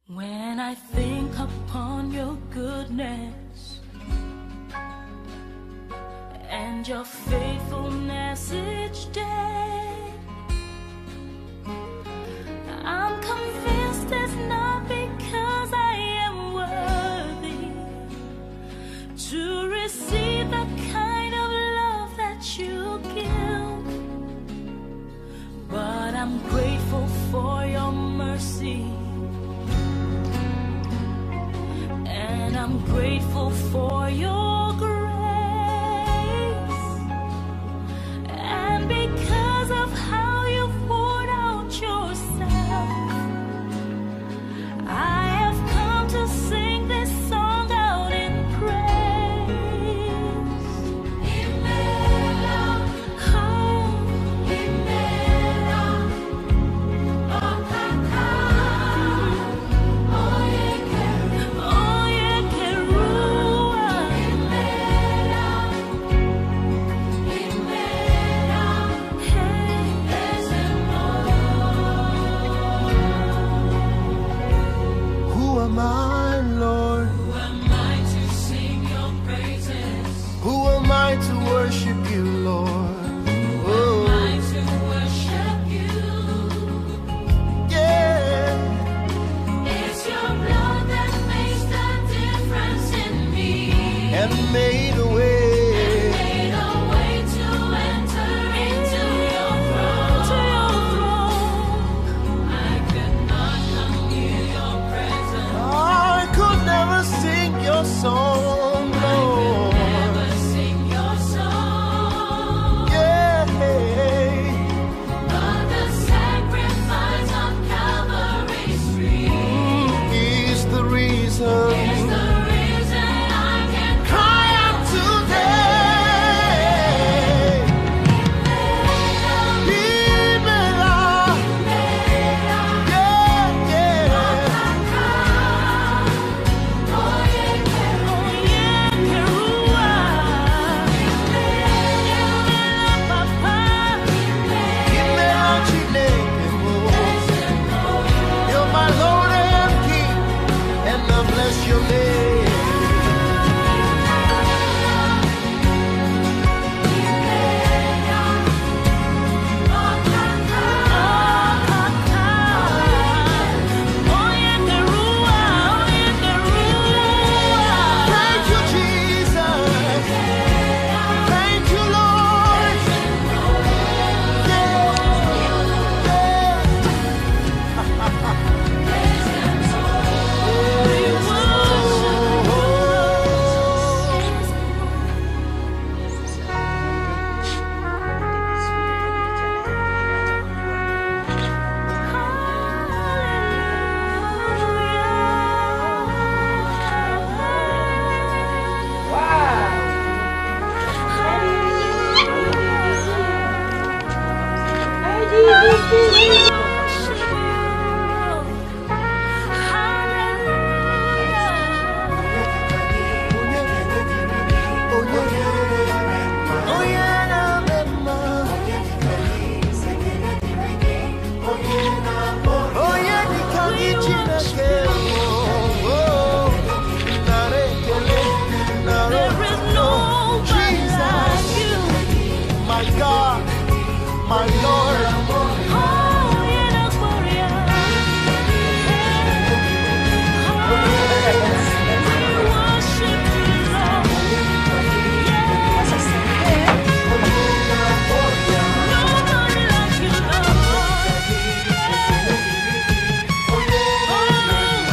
When I think upon your goodness and your faithfulness each day, I'm convinced it's not because I am worthy to receive the kind of love that you give, but I'm grateful for your mercy. And I'm grateful for your grace. And because of how you poured out yourself, I have come to sing this song out in praise. Who am I, Lord? Who am I to sing your praises? Who am I to worship you, Lord? Oh, I to worship you. yeah. It's your blood that makes the difference in me. And made a way. Made a way to enter into your throne. I could not come near your presence. I could never sing your song, Lord. Never sing your song. Yeah. But the sacrifice on Calvary's tree Is the reason. is the reason I can Cry out today. Libera. Yeah, yeah. Libera Chineke. You're my Lord and King, and I bless your name. Thank you, Jesus. Thank you, Lord. There is nobody like you. My God, my Lord, Oh, yeah, Gloria. We worship you, Lord. Nobody like you, Lord. Oh,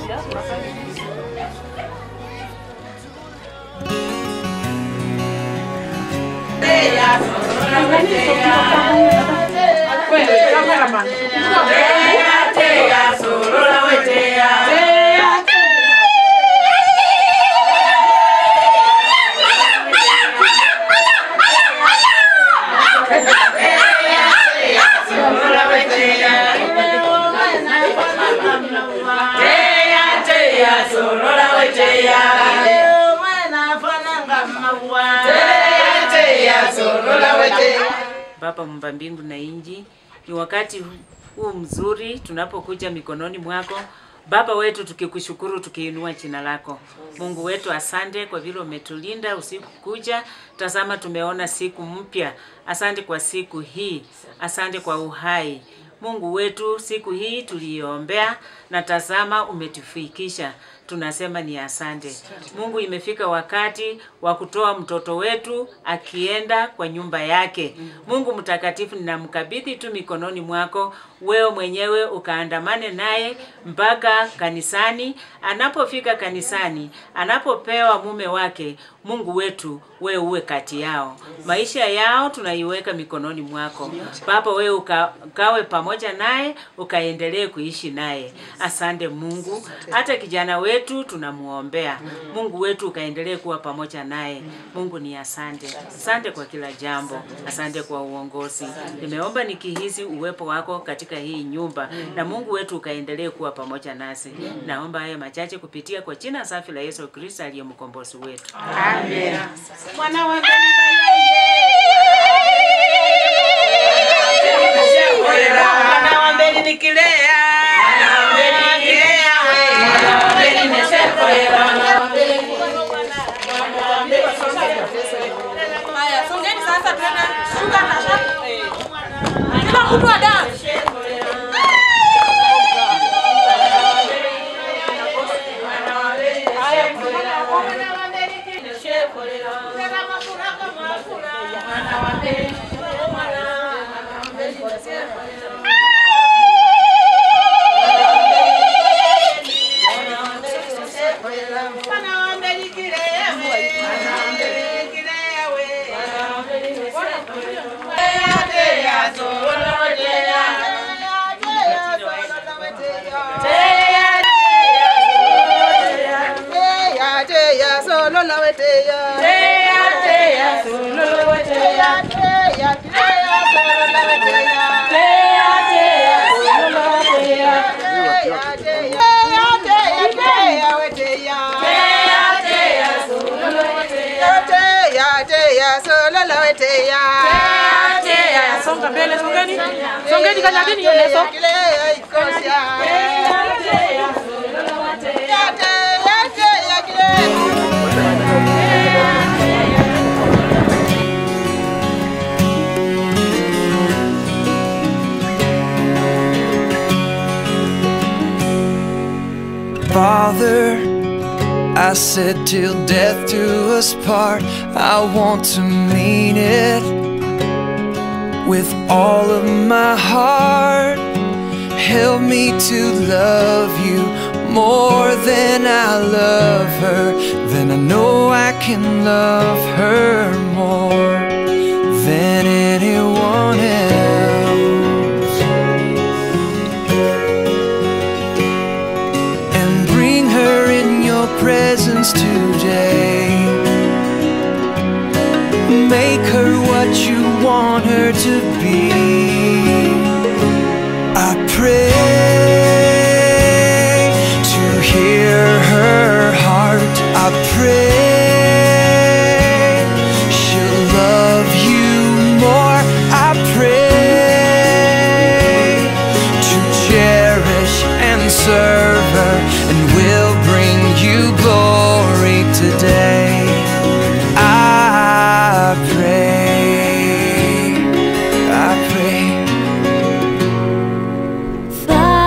Baba mumba mbingu na inji, ni wakati huu mzuri tunapokuja mikononi mwako Baba wetu, tukikushukuru tukiinua jina lako. Mungu wetu, asante kwa vile umetulinda usiku kuja. Tazama, tumeona siku mpya. Asante kwa siku hii, asante kwa uhai. Mungu wetu, siku hii tuliiombea na tazama umetufikisha. Tunasema ni asante. Mungu, imefika wakati wa kutoa mtoto wetu akienda kwa nyumba yake. Mungu mtakatifu, ninamkabidhi tu mikononi mwako, wewe mwenyewe ukaandamane naye mpaka kanisani. Anapofika kanisani, anapopewa mume wake, Mungu wetu, wewe uwe kati yao, maisha yao tunaiweka mikononi mwako Baba. Wewe uka, ukawe pamoja naye, ukaendelee kuishi naye. Asante Mungu, hata kijana wetu tunamuombea. Mungu wetu ukaendelee kuwa pamoja naye. Mungu ni asante, asante kwa kila jambo, asante kwa uongozi. Nimeomba nikihisi uwepo wako katika hii nyumba, na Mungu wetu ukaendelee kuwa pamoja nasi. Naomba haya machache kupitia kwa jina safi la Yesu Kristo aliye mkombozi wetu. Mwana wa Mwana wa mbele nikilea. Haya, songeni sasa tena. Shuka na shaka. Kila mtu wa dance. Songa mbele, songeni. Songeni kanyageni hiyo leso. Father, I said till death do us part, I want to mean it with all of my heart. Help me to love you more than I love her. Then I know I can love her more than anyone else. and bring her in your presence today. Make her what you want her to be. I pray to hear her heart. I pray she'll love you more. I pray to cherish and serve her, and will bring you glory today. I pray, I pray.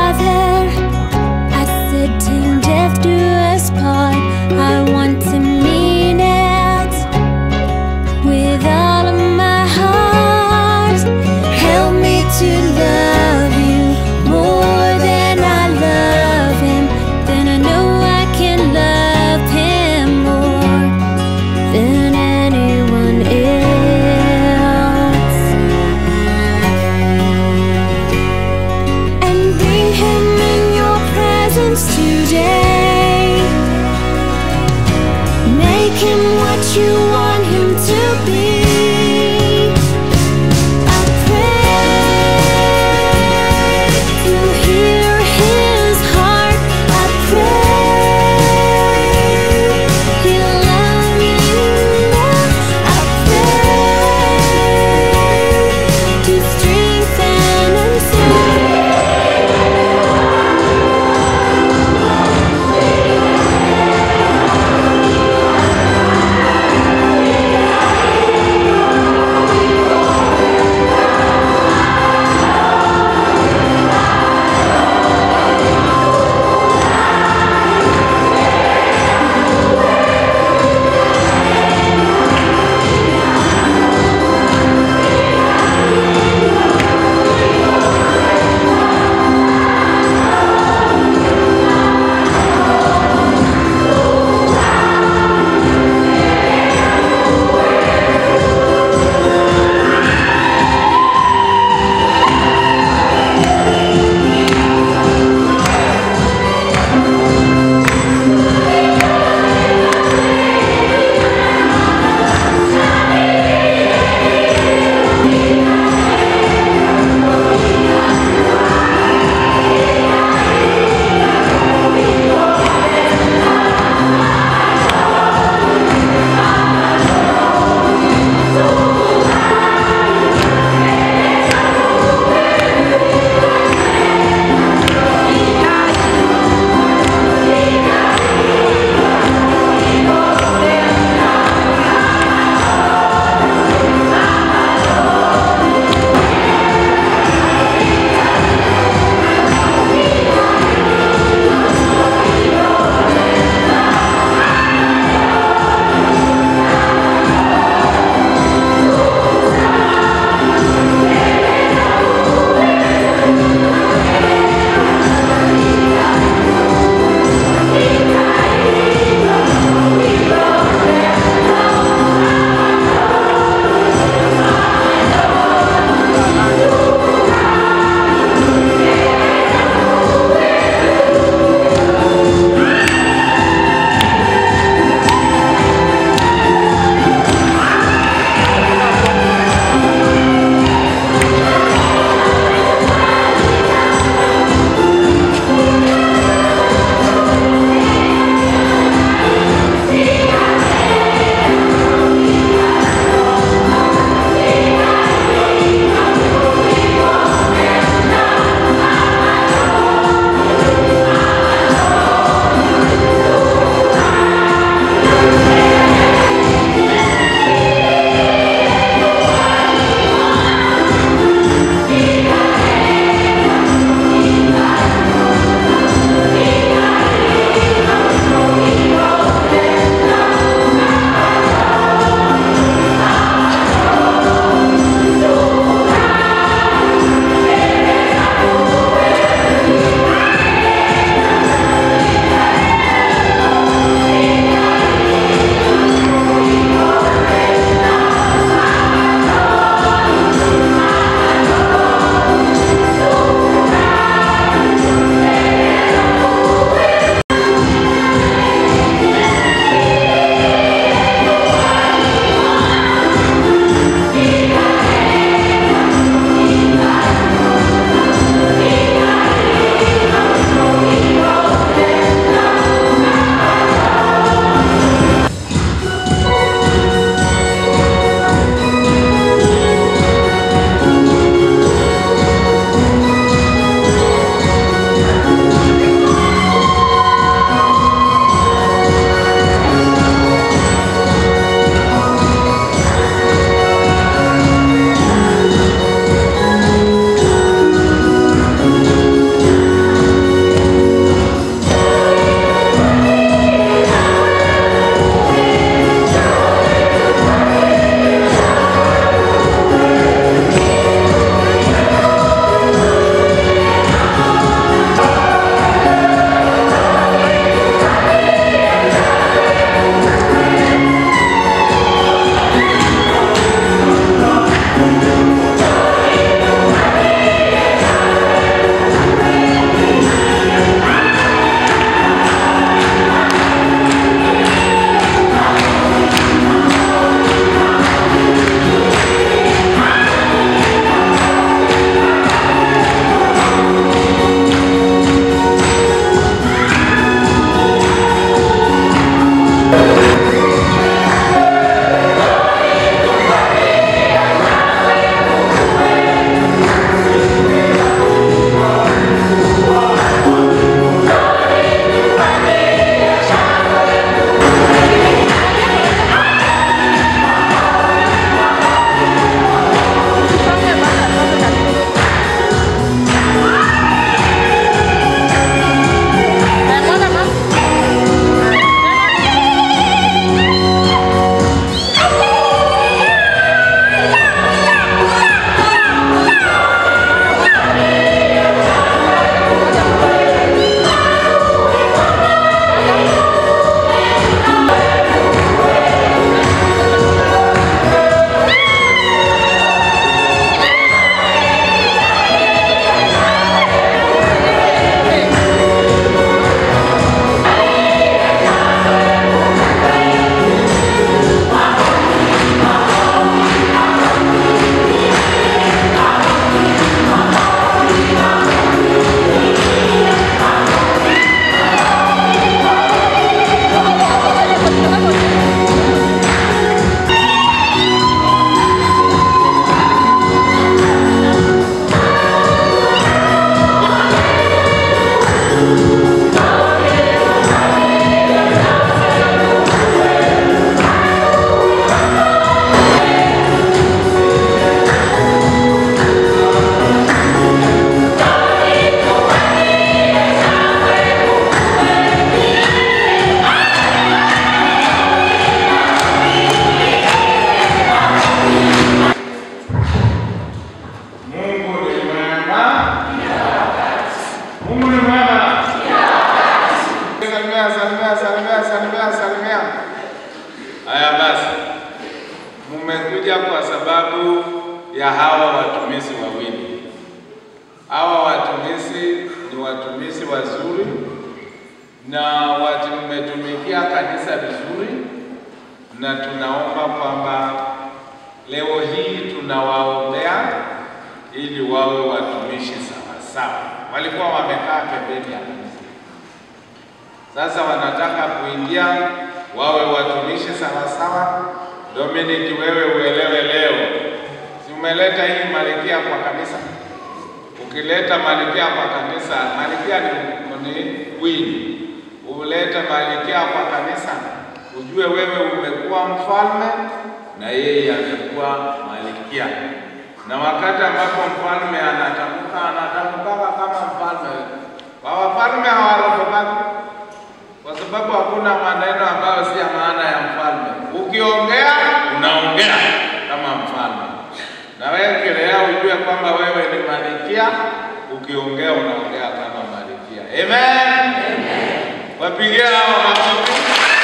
ya hawa watumishi wawili. Hawa watumishi ni watumishi wazuri na wametumikia kanisa vizuri, na tunaomba kwamba leo hii tunawaombea ili wawe watumishi sawa sawa. Walikuwa wamekaa pembeni ya kanisa, sasa wanataka kuingia wawe watumishi sawa sawa. Dominic, wewe uelewe leo, si umeleta hii malikia kwa kanisa? Ukileta malikia kwa kanisa, malikia ni, ni queen. Ulete malikia kwa kanisa, ujue wewe umekuwa mfalme na yeye amekuwa malikia, na wakati ambapo mfalme anatamka anatamkaka kama mfalme. Wafalme hawarogokaki kwa sababu hakuna maneno ambayo si ya maana ya mfalme. Ukiongea unaongea kama mfalme, na wewe kilea ujue kwamba wewe ni malikia. Ukiongea unaongea kama malikia. Amen, wapigie hao makofi.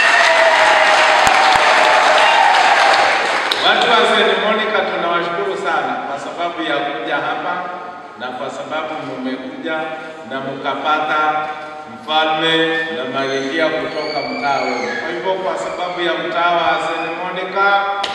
Watu wa St. Monica tunawashukuru sana kwa sababu ya kuja hapa na kwa sababu mmekuja na mkapata mfalme na malikia kutoka mtaa wenu. Kwa hivyo kwa sababu ya mtaa wa St. Monica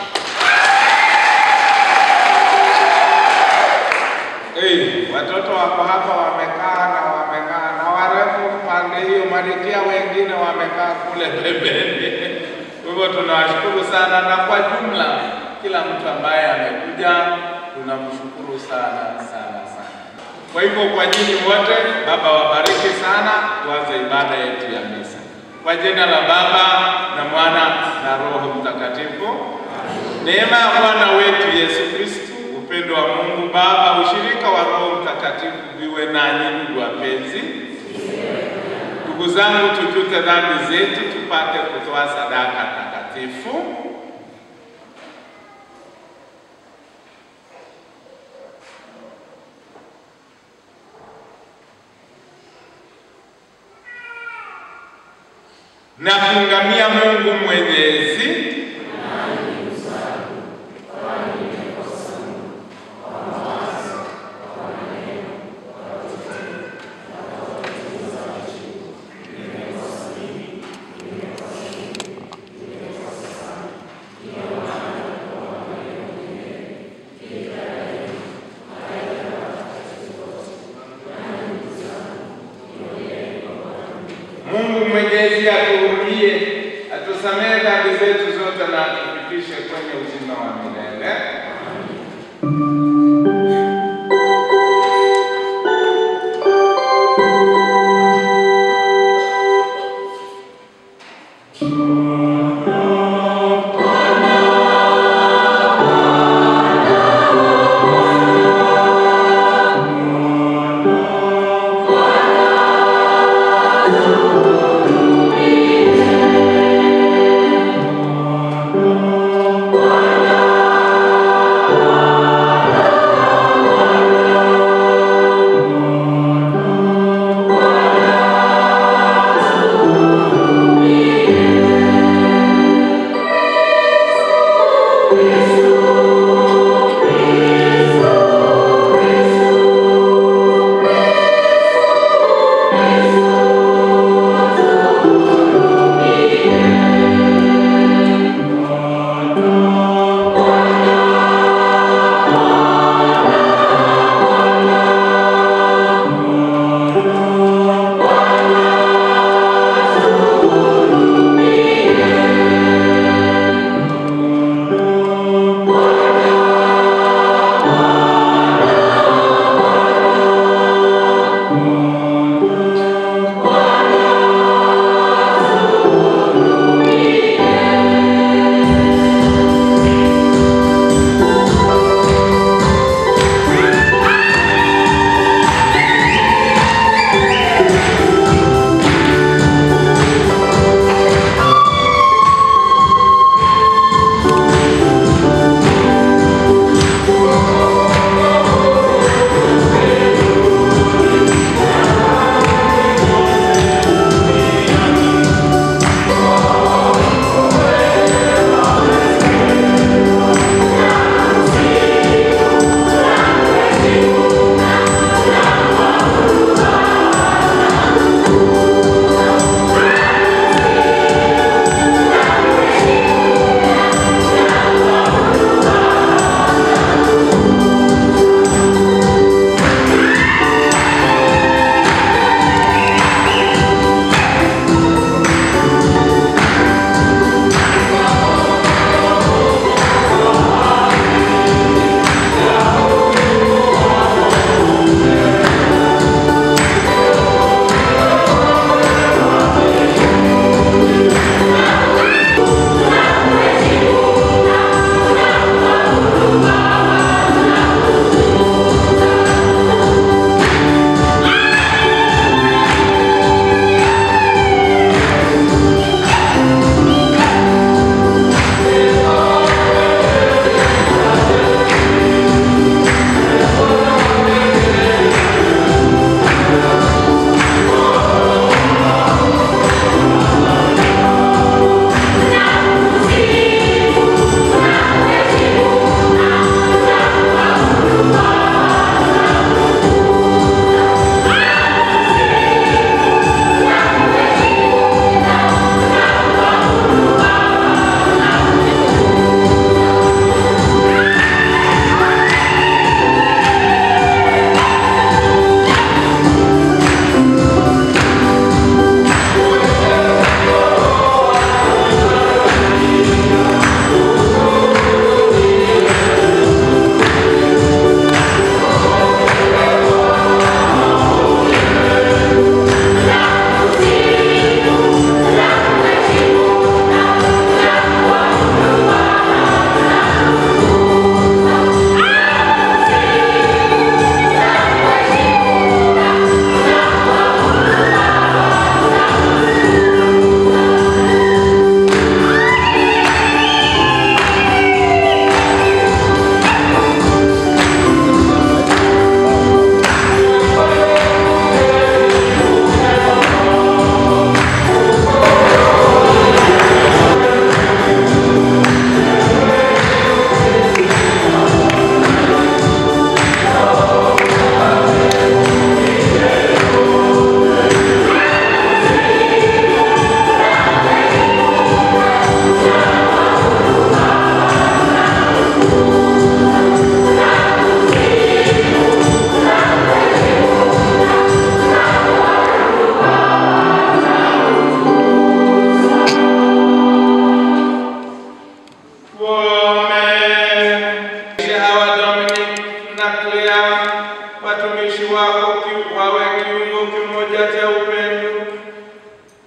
Hey, watoto wako hapa wamekaa na wamekaa na warembo pande hiyo, malikia wengine wamekaa kule pembeni. Kwa hivyo tunawashukuru sana, na kwa jumla kila mtu ambaye amekuja tunamshukuru sana sana sana. Kwa hivyo kwa nyinyi wote, Baba wabariki sana. Tuanze ibada yetu ya misa kwa jina la Baba na Mwana na Roho Mtakatifu. Neema ya Bwana wetu Yesu Kristo, upendo wa Mungu Baba, ushirika wa Roho Mtakatifu viwe nanyi ndugu wapenzi. Ndugu zangu, tujute dhambi zetu tupate kutoa sadaka takatifu. na kumngamia Mungu Mwenyezi Mungu Mwenyezi atuhurumie, atusamehe dhambi zetu zote na atufikishe kwenye uzima wa milele. Amen.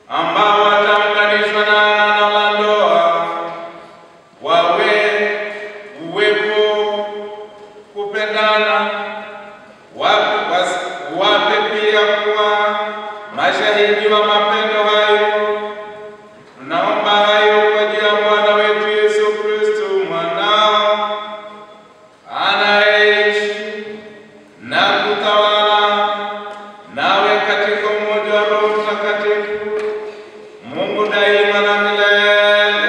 ambao wataunganishwa na agano la ndoa, wawe uwepo kupendana, wape, was, wape pia kuwa mashahidi wa mapendo hayo. Tunaomba hayo kwa jina la Bwana wetu Yesu Kristo mwanao anayeishi na kutawala nawe katika umoja wa Roho Mtakatifu, Mungu daima na milele.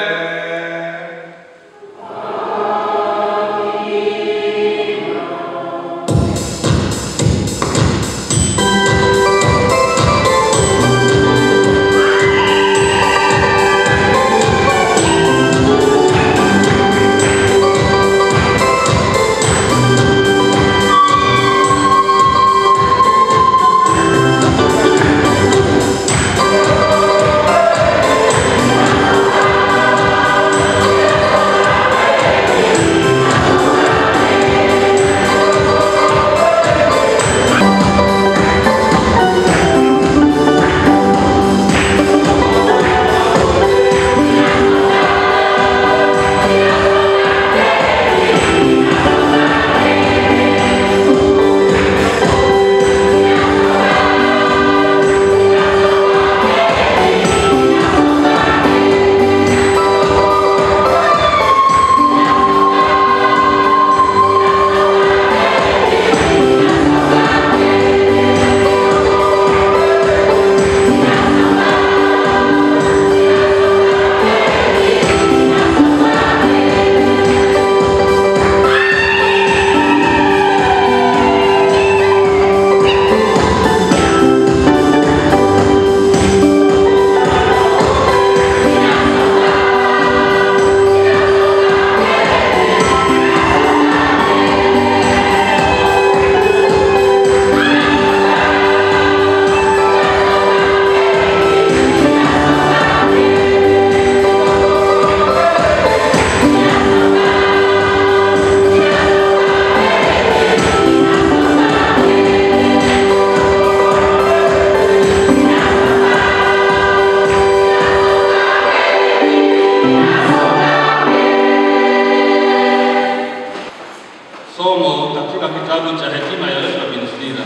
Somo katika kitabu cha hekima ya Yoshua bin Sira.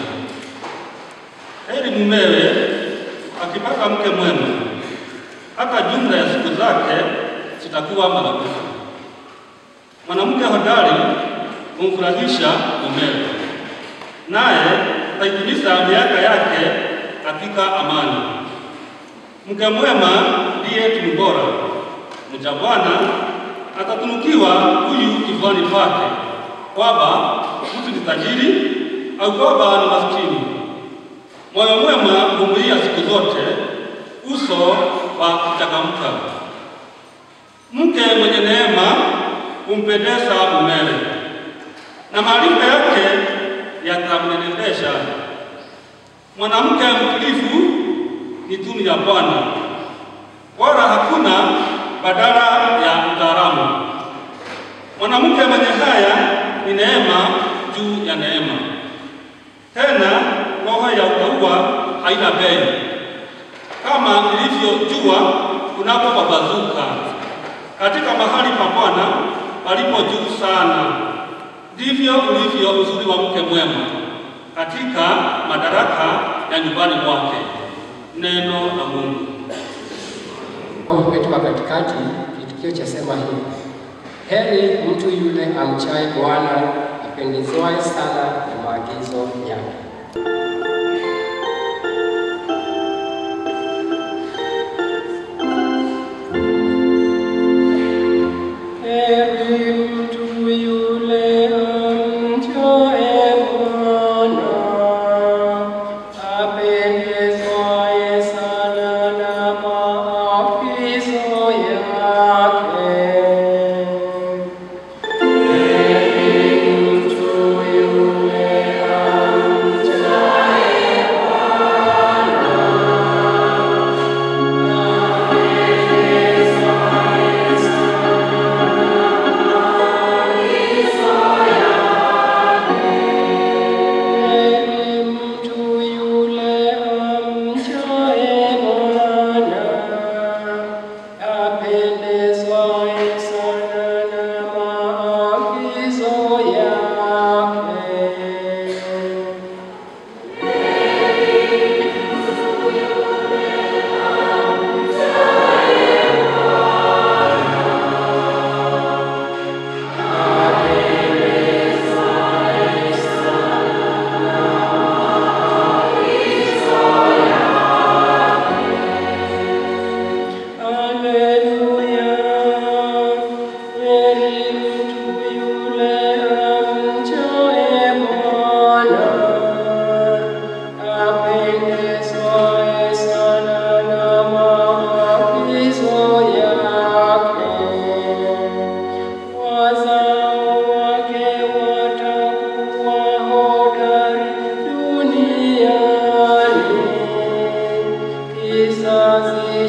Heri mumewe akipata mke mwema, hata jumla ya siku zake zitakuwa maradufu. Mwanamke hodari humfurahisha mumewe, naye ataitimiza miaka yake katika amani. Mke mwema ndiye tunu bora, mcha Bwana atatunukiwa huyu kifuani pake, kwamba mtu ni tajiri au kwamba ni maskini. Moyo mwema huvumilia siku zote, uso wa kuchangamka. Mke mwenye neema humpendeza mumewe, na maarifa yake yatamnenepesha. Mwanamke mtulivu ni tunu ya Bwana, wala hakuna badala ya mtaalamu. Mwanamke mwenye haya ni neema juu ya neema. Tena roho ya utauwa haina bei, kama ilivyo jua kunapopambazuka katika mahali pa Bwana palipo juu sana, ndivyo ulivyo uzuri wa mke mwema katika madaraka ya nyumbani mwake. Neno la Mungu. wetu wa katikati, kitukio cha sema hivi: heri mtu yule amchaye Bwana, apendezwaye sana na maagizo yake. Heri mtu yule amchaye Bwana, apendezwaye sana na maagizo yake. Heri mtu yule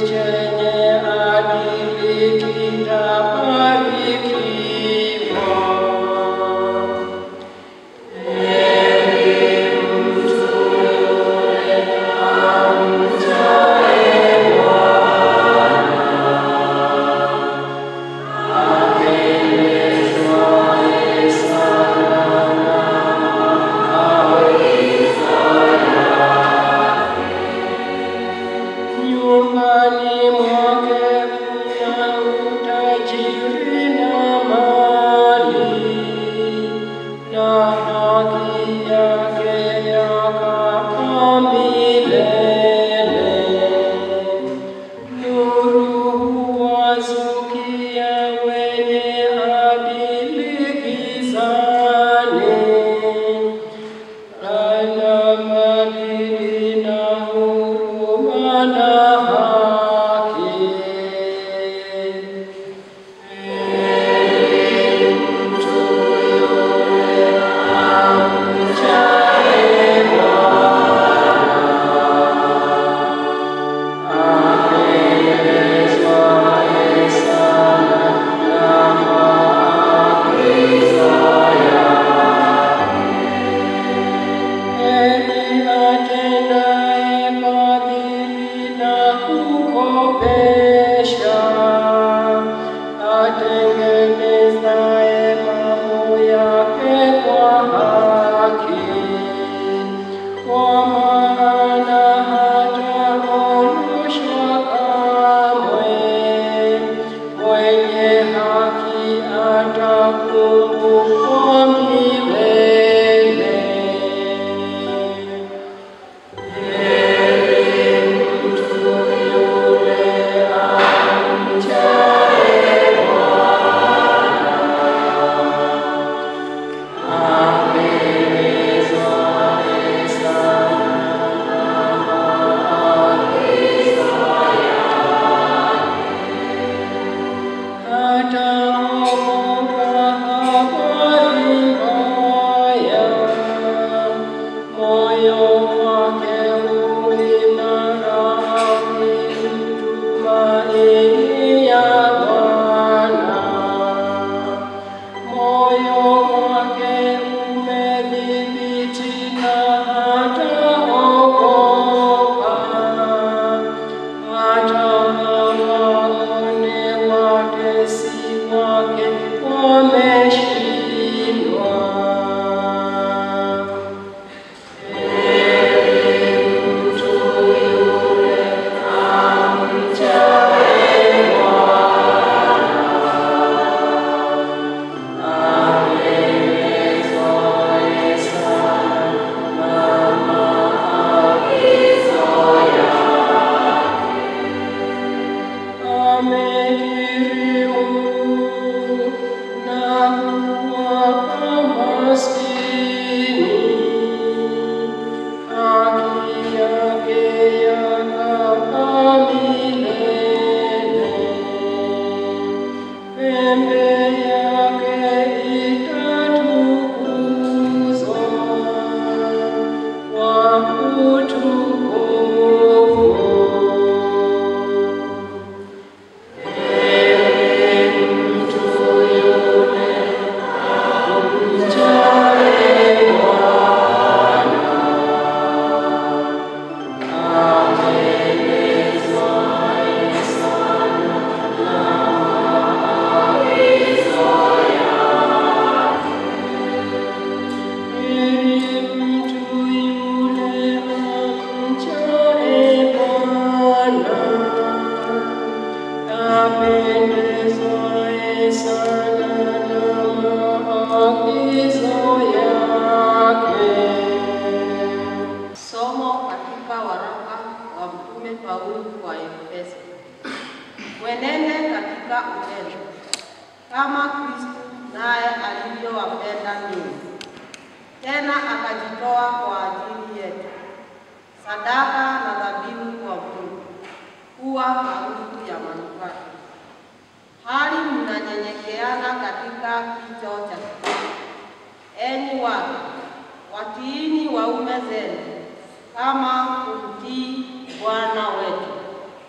chenye adili kitabarikiwa. Heri mtu yule amchaye Bwana, apendezwaye sana na maagizo yake. Nyumbani mwake mna utajiri na mali, na haki yake yakaa milele. Nuru huwazukia wenye adili gizani, ana maadili na huruma na haki. Heri mtu yule amchaye Bwana, apendezwaye sana na maagizo yake. Heri atendaye fadhili na kukopesha, atengenezaye mambo yake kwa haki. Kwa maana hataondoshwa kamwe, mwenye haki atakumbukwa milele. Heri mtu yule amchaye Bwana, apendezwaye sana na maagizo yake. Hataogopa habari mbaya, moyo wake uimara akimtumainia Bwana. Moyo wake umedhibiti na hataogopa, hata hawaone watesi wake wameshindwa. Heri mtu yule amchaye Bwana, apendezwaye sana na maagizo yake. Amekirimu na kuwapa maskini, haki yake yakaa milele. Pembe yake itatukuzwa kwa utukufu. Heri mtu yule amchaye Bwana, apendezwaye sana na maagizo yake. Heri mtu yule amchaye Bwana, apendezwaye sana na maagizo yake. Somo katika waraka wa Mtume Paulo kwa Efeso. Mwenende katika upendo kama Kristo naye alivyowapenda ninyi, tena akajitoa kwa ajili yetu, sadaka na dhabihu kwa Mungu, kuwa harufu ya manukato. Hali mnanyenyekeana katika kicho cha Kristo. Enyi wake, watiini waume zenu kama kumtii Bwana wetu.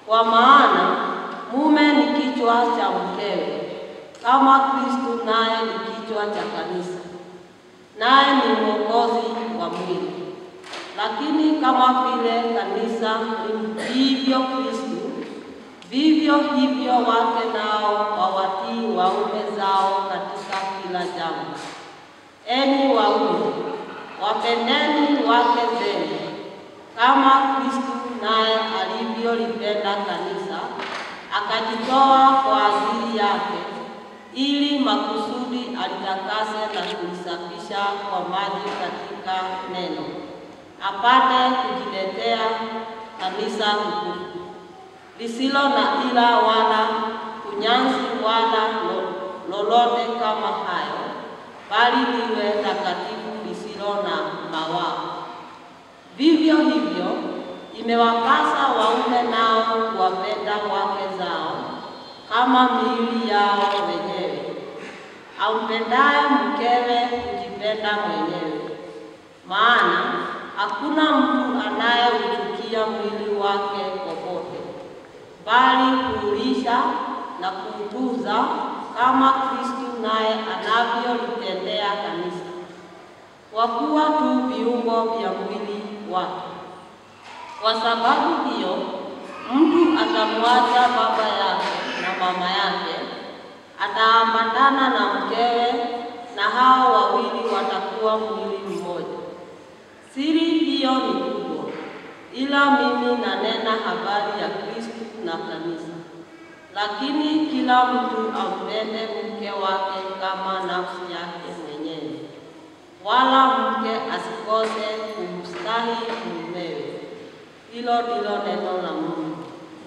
Kwa maana mume ni kichwa cha mkewe, kama Kristo naye ni kichwa cha kanisa, naye ni mwokozi wa mwili. Lakini kama vile kanisa lilivyo Kristo, vivyo hivyo wake nao wawatii waume zao katika kila jambo. Enyi waume, wapendeni wake zenu kama Kristo naye alivyolipenda kanisa akajitoa kwa ajili yake, ili makusudi alitakase na kulisafisha kwa maji katika neno, apate kujiletea kanisa tukufu lisilo na ila wala kunyanzi wala lo- lolote kama hayo, bali liwe takatifu lisilo na mawaa. Vivyo hivyo imewapasa waume nao kuwapenda wake zao kama miili yao wenyewe. Ampendaye mkewe kujipenda mwenyewe, maana hakuna mtu anayeuchukia mwili wake popote, bali kuulisha na kuutunza kama Kristo naye anavyolitendea kanisa, kwa kuwa tu viungo vya mwili wake. Kwa sababu hiyo, mtu atamwacha baba yake na mama yake, ataambatana na mkewe, na hao wawili watakuwa mwili mmoja. Siri hiyo ni kubwa, ila mimi nanena habari ya Kristo na kanisa. Lakini kila mtu ampende mke wake kama nafsi yake mwenyewe, wala mke asikose kumstahi mumewe. Hilo ndilo neno la Mungu.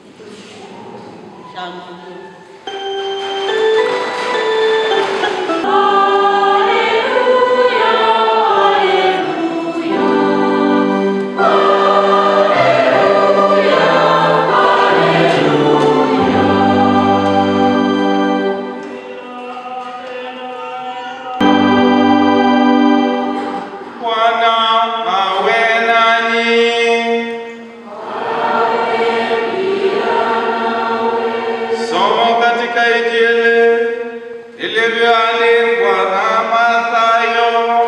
Shangilia. Bwana awe nanyi. Somo katika Injili ilivyoandikwa na Mathayo.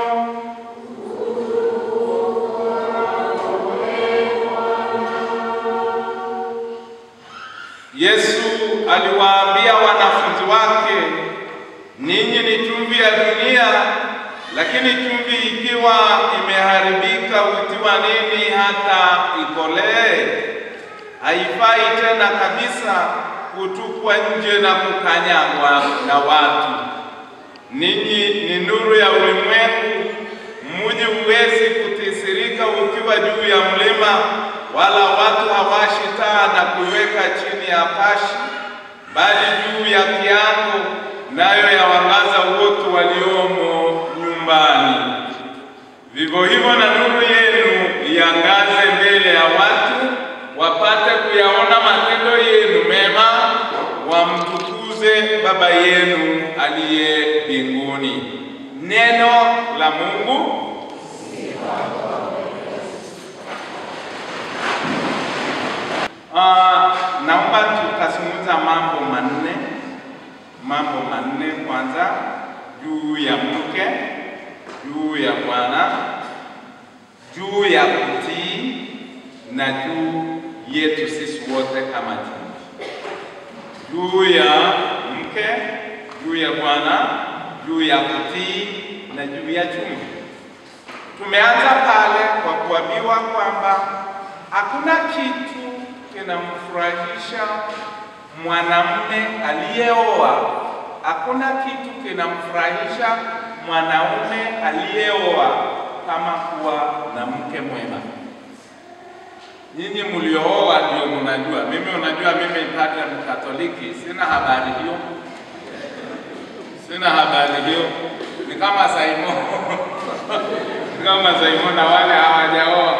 Yesu aliwaambia wanafunzi wake, ninyi ni chumvi ya dunia, lakini chumvi ikiwa imeharibika hutiwa nini hata ikolee? Haifai tena kabisa kutupwa nje na kukanyagwa na watu. Ninyi ni nuru ya ulimwengu. Mji huwezi kutisirika ukiwa juu ya mlima, wala watu hawashi taa na kuiweka chini ya pashi, bali juu ya kiango, nayo yawangaza wote waliomo nyumbani. Vivyo hivyo na nuru yenu iangaze mbele ya watu, wapate kuyaona matendo yenu mema, wamtukuze Baba yenu aliye mbinguni. Neno la Mungu. Ah, naomba tukazungumza mambo manne, mambo manne. Kwanza juu ya mke, juu ya Bwana, juu ya kutii na juu yetu sisi wote kama jamii. Juu ya mke, juu ya Bwana, juu ya kutii na juu ya chumvi. Tumeanza pale kwa kuambiwa kwamba hakuna kitu kinamfurahisha mwanamume aliyeoa, hakuna kitu kinamfurahisha mwanaume aliyeoa kama kuwa na mke mwema. Nyinyi mliooa ndio mnajua. Mimi unajua, mimi padre Mkatoliki, sina habari hiyo, sina habari hiyo. Ni kama Simon ni kama Simon na wale hawajaoa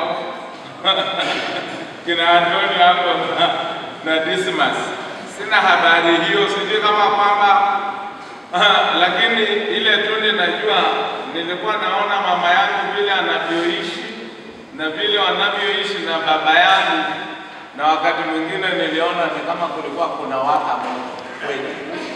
kina Antonio hapo na, na Dismas. Sina habari hiyo, sijui kama kwamba lakini ile tu ninajua, nilikuwa naona mama yangu vile anavyoishi na vile wanavyoishi na baba yangu, na wakati mwingine niliona ni kama kulikuwa kuna waka moto kweli.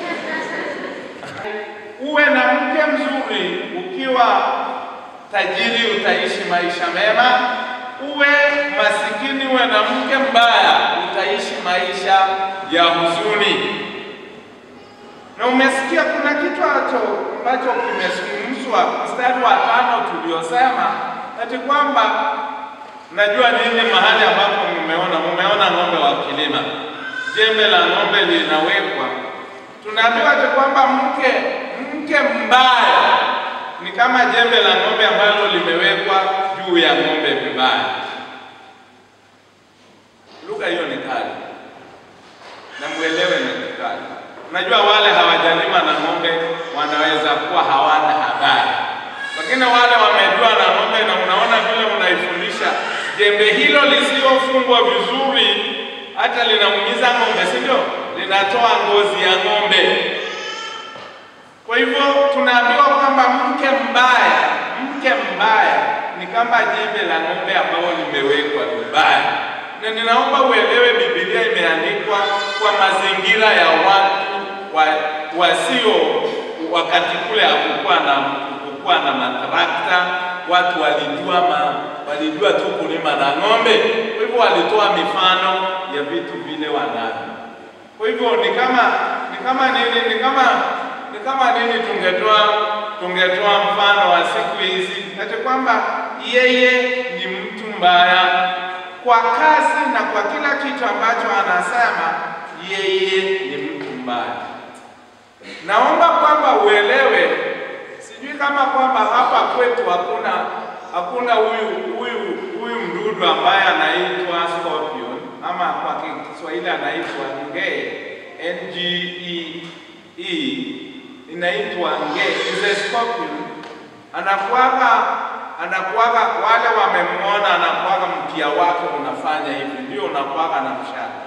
Uwe na mke mzuri, ukiwa tajiri utaishi maisha mema. Uwe masikini, uwe na mke mbaya, utaishi maisha ya huzuni. Na umesikia kuna kitu acho ambacho kimezungumzwa mstari wa tano tuliosema ati kwamba najua nini mahali ambapo mmeona mmeona ng'ombe wa kilima, jembe la ng'ombe linawekwa, tunaambiwa ati kwamba mke mke mbaya ni kama jembe la ng'ombe ambalo limewekwa juu ya ng'ombe vibaya. Lugha hiyo ni kali na mwelewe ni kali. Unajua wale hawajalima na ng'ombe wanaweza kuwa hawana habari, lakini wale wamejua na ng'ombe, na unaona vile unaifundisha jembe hilo lisiyofungwa vizuri, hata linaumiza ng'ombe, si ndio? Linatoa ngozi ya ng'ombe. Kwa hivyo tunaambiwa kwamba mke mbaya, mke mbaya ni kama jembe la ng'ombe ambalo limewekwa vibaya, na ninaomba uelewe Biblia imeandikwa kwa mazingira ya watu wa, wasio wakati kule hakukuwa na hakukuwa na matrakta, watu walijua ma, walijua tu kulima na ng'ombe. Kwa hivyo walitoa mifano ya vitu vile wanavyo. Kwa hivyo ni kama ni kama nini, ni kama ni kama nini, tungetoa tungetoa mfano wa siku hizi ati kwamba yeye ni mtu mbaya kwa kazi na kwa kila kitu ambacho anasema, yeye ni mtu mbaya. Naomba kwamba uelewe, sijui kama kwamba hapa kwetu hakuna hakuna huyu huyu huyu mdudu ambaye anaitwa scorpion ama kwa Kiswahili anaitwa ngee, N G E E inaitwa ngee, is a scorpion. Anakuwaga anakuwaga, wale wamemwona, anakuwaga mkia wake unafanya hivi, ndio unakuwaga na mshale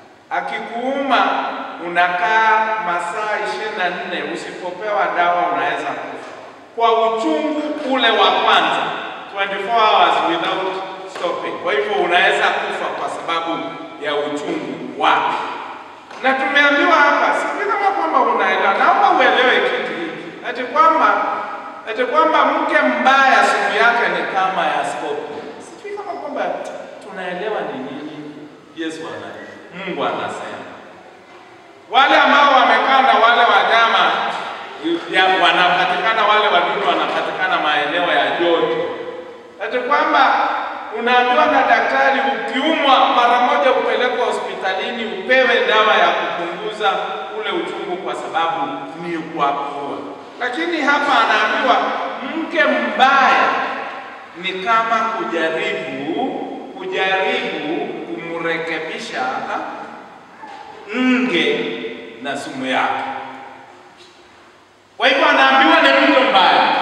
akikuuma unakaa masaa ishirini na nne usipopewa dawa unaweza kufa kwa uchungu ule wa kwanza 24 hours without stopping. Kwa hivyo unaweza kufa kwa sababu ya uchungu wake, na tumeambiwa hapa, sijui kama kwamba unaelewa, naomba uelewe kitu hiki ati kwamba ati kwamba mke mbaya sumu yake ni kama ya scorpion. Sijui kama kwamba tunaelewa ni nini Yesu ana Mungu anasema wale ambao wamekaa na wale wanyama ya wanapatikana, wale wadudu wanapatikana maeneo ya joto, ati kwamba unaambiwa na daktari, ukiumwa mara moja upelekwe hospitalini upewe dawa ya kupunguza ule uchungu, kwa sababu ni kwa kuua. Lakini hapa anaambiwa mke mbaya ni kama kujaribu kujaribu kumrekebisha nge na sumu yake. Kwa hivyo anaambiwa ni mtu mbaya,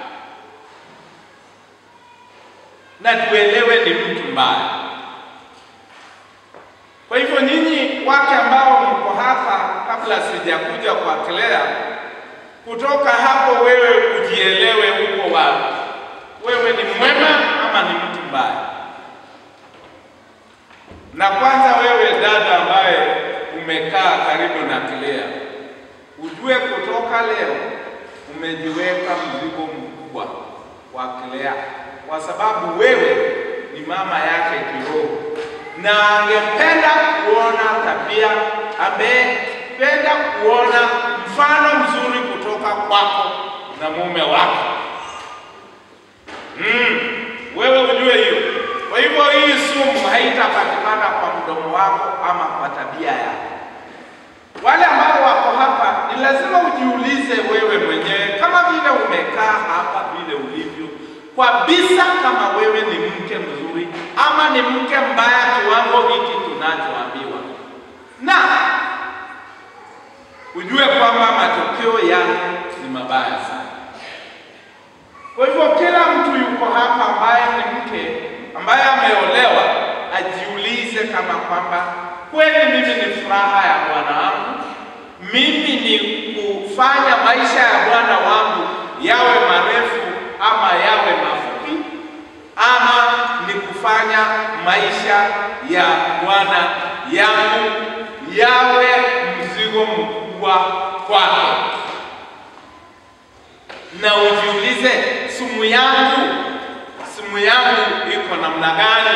na tuelewe ni mtu mbaya. Kwa hivyo nyinyi wake ambao mko hapa, kabla sijakuja kwa Claire, kutoka hapo wewe ujielewe uko wapi, wewe ni mwema ama ni mtu mbaya? Na kwanza wewe dada ambaye umekaa karibu na Claire, ujue kutoka leo umejiweka mzigo mkubwa wa Claire, kwa sababu wewe ni mama yake kiroho, na angependa kuona tabia, amependa kuona mfano mzuri kutoka kwako na mume wako. Mm, wewe ujue hiyo. Kwa hivyo hii sumu haitapatikana kwa mdomo wako ama kwa tabia yako. Wale ambao wako hapa, ni lazima ujiulize wewe mwenyewe, kama vile umekaa hapa vile ulivyo, kabisa, kama wewe ni mke mzuri ama ni mke mbaya, kiwango hiki tunachoambiwa, na ujue kwamba matokeo yake ni mabaya sana. Kwa hivyo kila mtu yuko hapa ambaye ni mke ambaye ameolewa ajiulize kama kwamba kweli mimi ni furaha ya Bwana wangu, mimi ni kufanya maisha ya Bwana wangu yawe marefu ama yawe mafupi, ama ni kufanya maisha ya Bwana yangu yawe mzigo mkubwa kwake, na ujiulize, sumu yangu sumu yangu iko namna gani?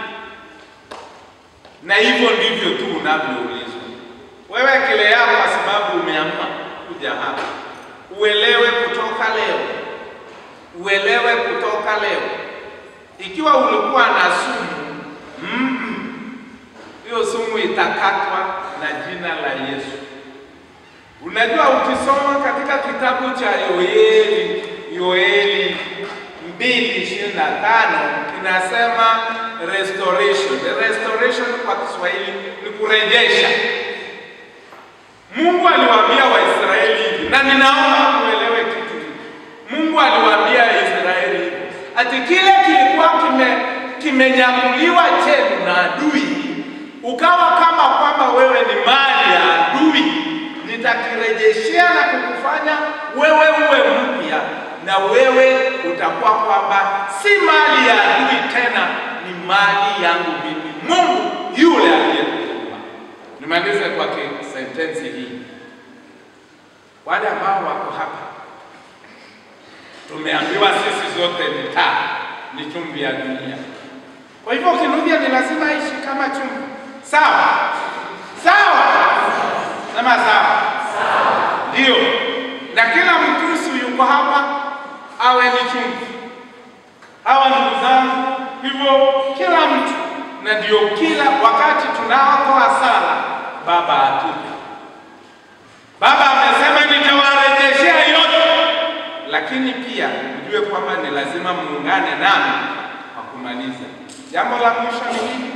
Na hivyo ndivyo tu unavyoulizwa wewe kile yako, kwa sababu umeamua kuja hapa, uelewe kutoka leo, uelewe kutoka leo, ikiwa ulikuwa na sumu mm, hiyo sumu itakatwa na jina la Yesu. Unajua, ukisoma katika kitabu cha Yoeli, Yoeli mbili ishirini na tano kinasema restoration. Restoration kwa Kiswahili ni kurejesha. Mungu aliwaambia Waisraeli hivi, na ninaomba muelewe kitu hiki. Mungu aliwaambia Israeli hivi, ati kile kilikuwa kime kimenyakuliwa chenu na adui, ukawa kama kwamba wewe ni mali ya adui, nitakirejeshea na kukufanya wewe uwe mpya, na wewe utakuwa kwamba si mali ya adui tena, ni mali yangu mimi, Mungu yule aliyekuumba. Nimalize kwa sentensi hii. Wale ambao wako hapa, tumeambiwa sisi zote ni taa, ni chumvi ya dunia. Kwa hivyo Kinuthia ni lazima ishi kama chumvi, sawa sawa, sema sawa, ndio. Na kila Mkristo yuko hapa awe ni chumvi. Hawa ndugu zangu, hivyo kila mtu, na ndio kila wakati tunaotoa sala, Baba atupe. Baba amesema nitawarejeshea yote, lakini pia mjue kwamba ni lazima muungane nami kwa kumaliza. Jambo la mwisho ni nini?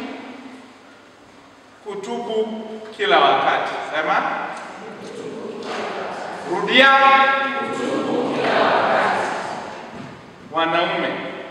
Kutubu kila wakati. Sema, rudia. Wanaume,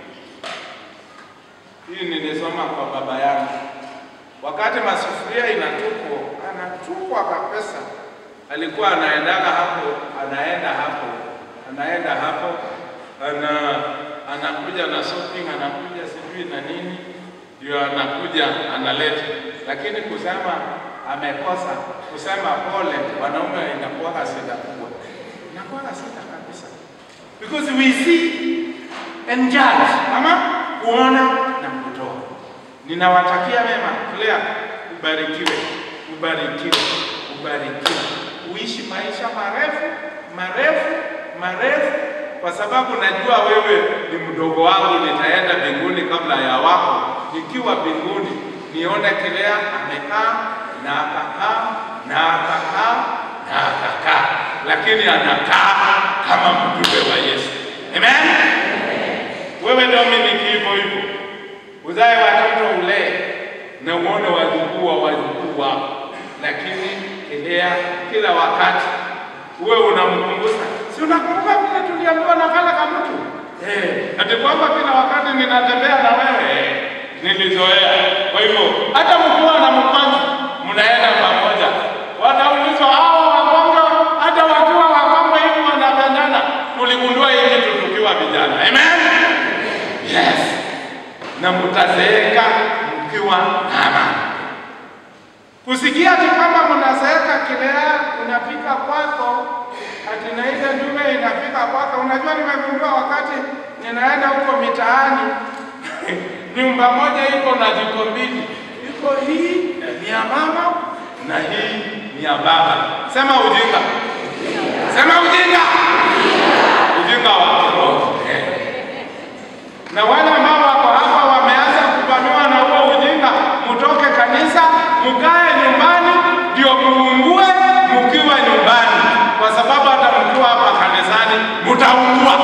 hii nilisoma kwa baba yangu, wakati masufuria inatupwa, anatupwa kabisa. Alikuwa anaendaga hapo, anaenda hapo, anaenda hapo, ana anakuja na shopping, anakuja sijui na nini, ndio anakuja analeta. Lakini kusema amekosa, kusema pole, wanaume inakuwa shida kubwa, inakuwa shida kabisa, because we see and judge, ama kuona na kutoa. Ninawatakia mema. Claire, ubarikiwe, ubarikiwe, ubarikiwe, uishi maisha marefu marefu marefu, kwa sababu najua wewe ni mdogo wangu, nitaenda mbinguni kabla ya wako. Nikiwa mbinguni nione Claire amekaa na akakaa na akakaa na akakaa, lakini anakaa kama mjumbe wa Yesu. Amen. Wewe Dominic, hivyo hivyo, uzae watoto ulee na uone wajukuu wa wajukuu wako, lakini elea kila wakati uwe unamkumbusha. Si unakumbuka vile tuliambiwa na kale ka mtu eh, ati kwamba kila wakati ninatembea na wewe eh, nilizoea. Kwa hivyo hata mkiwa na mpango mnaenda pamoja, wataulizwa hao wakongo, hata wakiwa wakongo hivi wanapendana. Tuligundua hii kitu tukiwa vijana. Amen. Yes. Na mtazeeka mkiwa na amani. Kusikia ati kwamba mnazeeka kilea unafika kwako, ati na ile ndume inafika kwako. Unajua, nimegundua wakati ninaenda huko mitaani nyumba moja iko na jiko mbili, iko hii ni ya mama na hii ni ya baba. Sema ujinga, sema ujinga, ujinga wa kiroho eh. Na wale ambao wako hapa wameanza kuvamiwa na huo ujinga, mtoke kanisa, mkae nyumbani, ndio muungue mkiwa nyumbani, kwa sababu hata mkiwa hapa kanisani mtaungua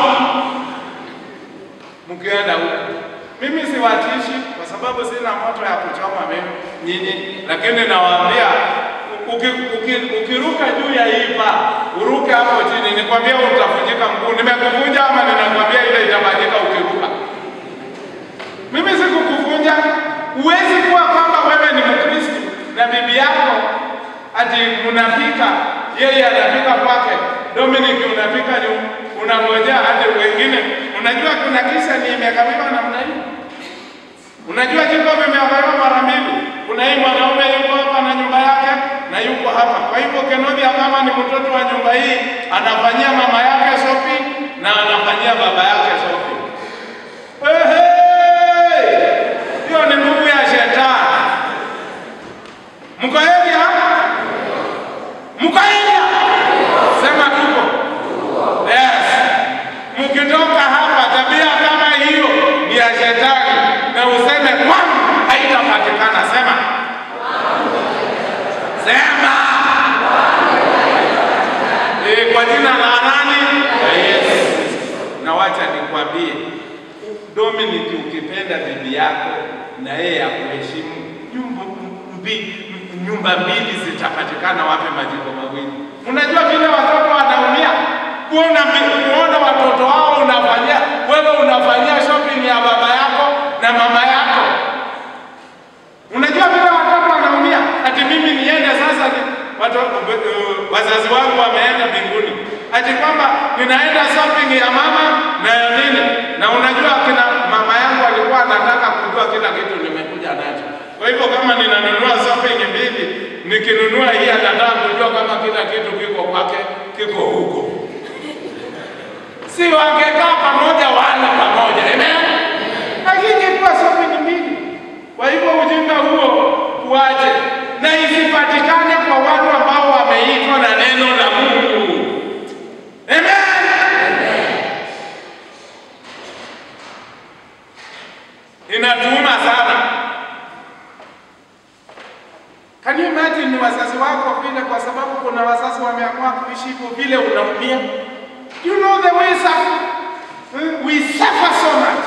mkienda huko. Mimi siwatishi kwa sababu sina moto ya kuchoma mimi nyinyi, lakini nawaambia uki, uki, ukiruka juu ya hii paa uruke hapo chini, nikwambia utavunjika mguu. Nimekuvunja ama ninakwambia ile itafanyika ukiruka? Mimi sikukuvunja. Huwezi kuwa kwamba wewe ni Mkristo na bibi yako ati mnapika, yeye anapika kwake, Dominic unapika ni unangojea hadi wengine. Unajua kuna kisa ni imekamiwa namna hii Unajua jiko vimeangaliwa mara mbili. Kuna hii mwanaume yuko hapa na nyumba yake na yuko hapa. Kwa hivyo Kenodia kama ni mtoto wa nyumba hii, anafanyia mama yake shopping na anafanyia baba yake shopping. Ehe! Hiyo ni nguvu ya shetani. Mko hivi hapa? Mko hivi? Sema tuko. Yes. Mkitoka hapa tabia kama hiyo ni ya shetani na useme kwangu haitapatikana. Sema. Sema. Eh, kwa jina la nani? La Yesu. Na wacha nikwambie, Dominic, ukipenda bibi yako na yeye akuheshimu, nyumba mbi, nyumba mbili zitapatikana wapi? Majimbo mawili. Unajua vile watoto wanaumia kuona mi- kuona watoto wao unafanyia wewe unafanyia shopping ya baba yako na mama yako. Unajua vile watoto wanaumia, ati mimi niende sasa ni, watoto, uh, wazazi wangu wameenda mbinguni, ati kwamba ninaenda shopping ya mama na ya nini, na unajua kina mama yangu alikuwa anataka kujua kila kitu nimekuja nacho. Kwa hivyo kama ninanunua shopping mbili, nikinunua hii anataka kujua kama kila kitu kiko kwake kiko huko si wangekaa pamoja wala pamoja, amen. Lakini kwa shopping mbili. Kwa hivyo ujinga huo uache, na isipatikane kwa watu ambao wameitwa na neno la Mungu, amen. Inatuuma sana. Can you imagine ni wazazi wako vile, kwa sababu kuna wazazi wameamua kuishi hivyo vile, unaumia. You know the way suffer, we suffer so much.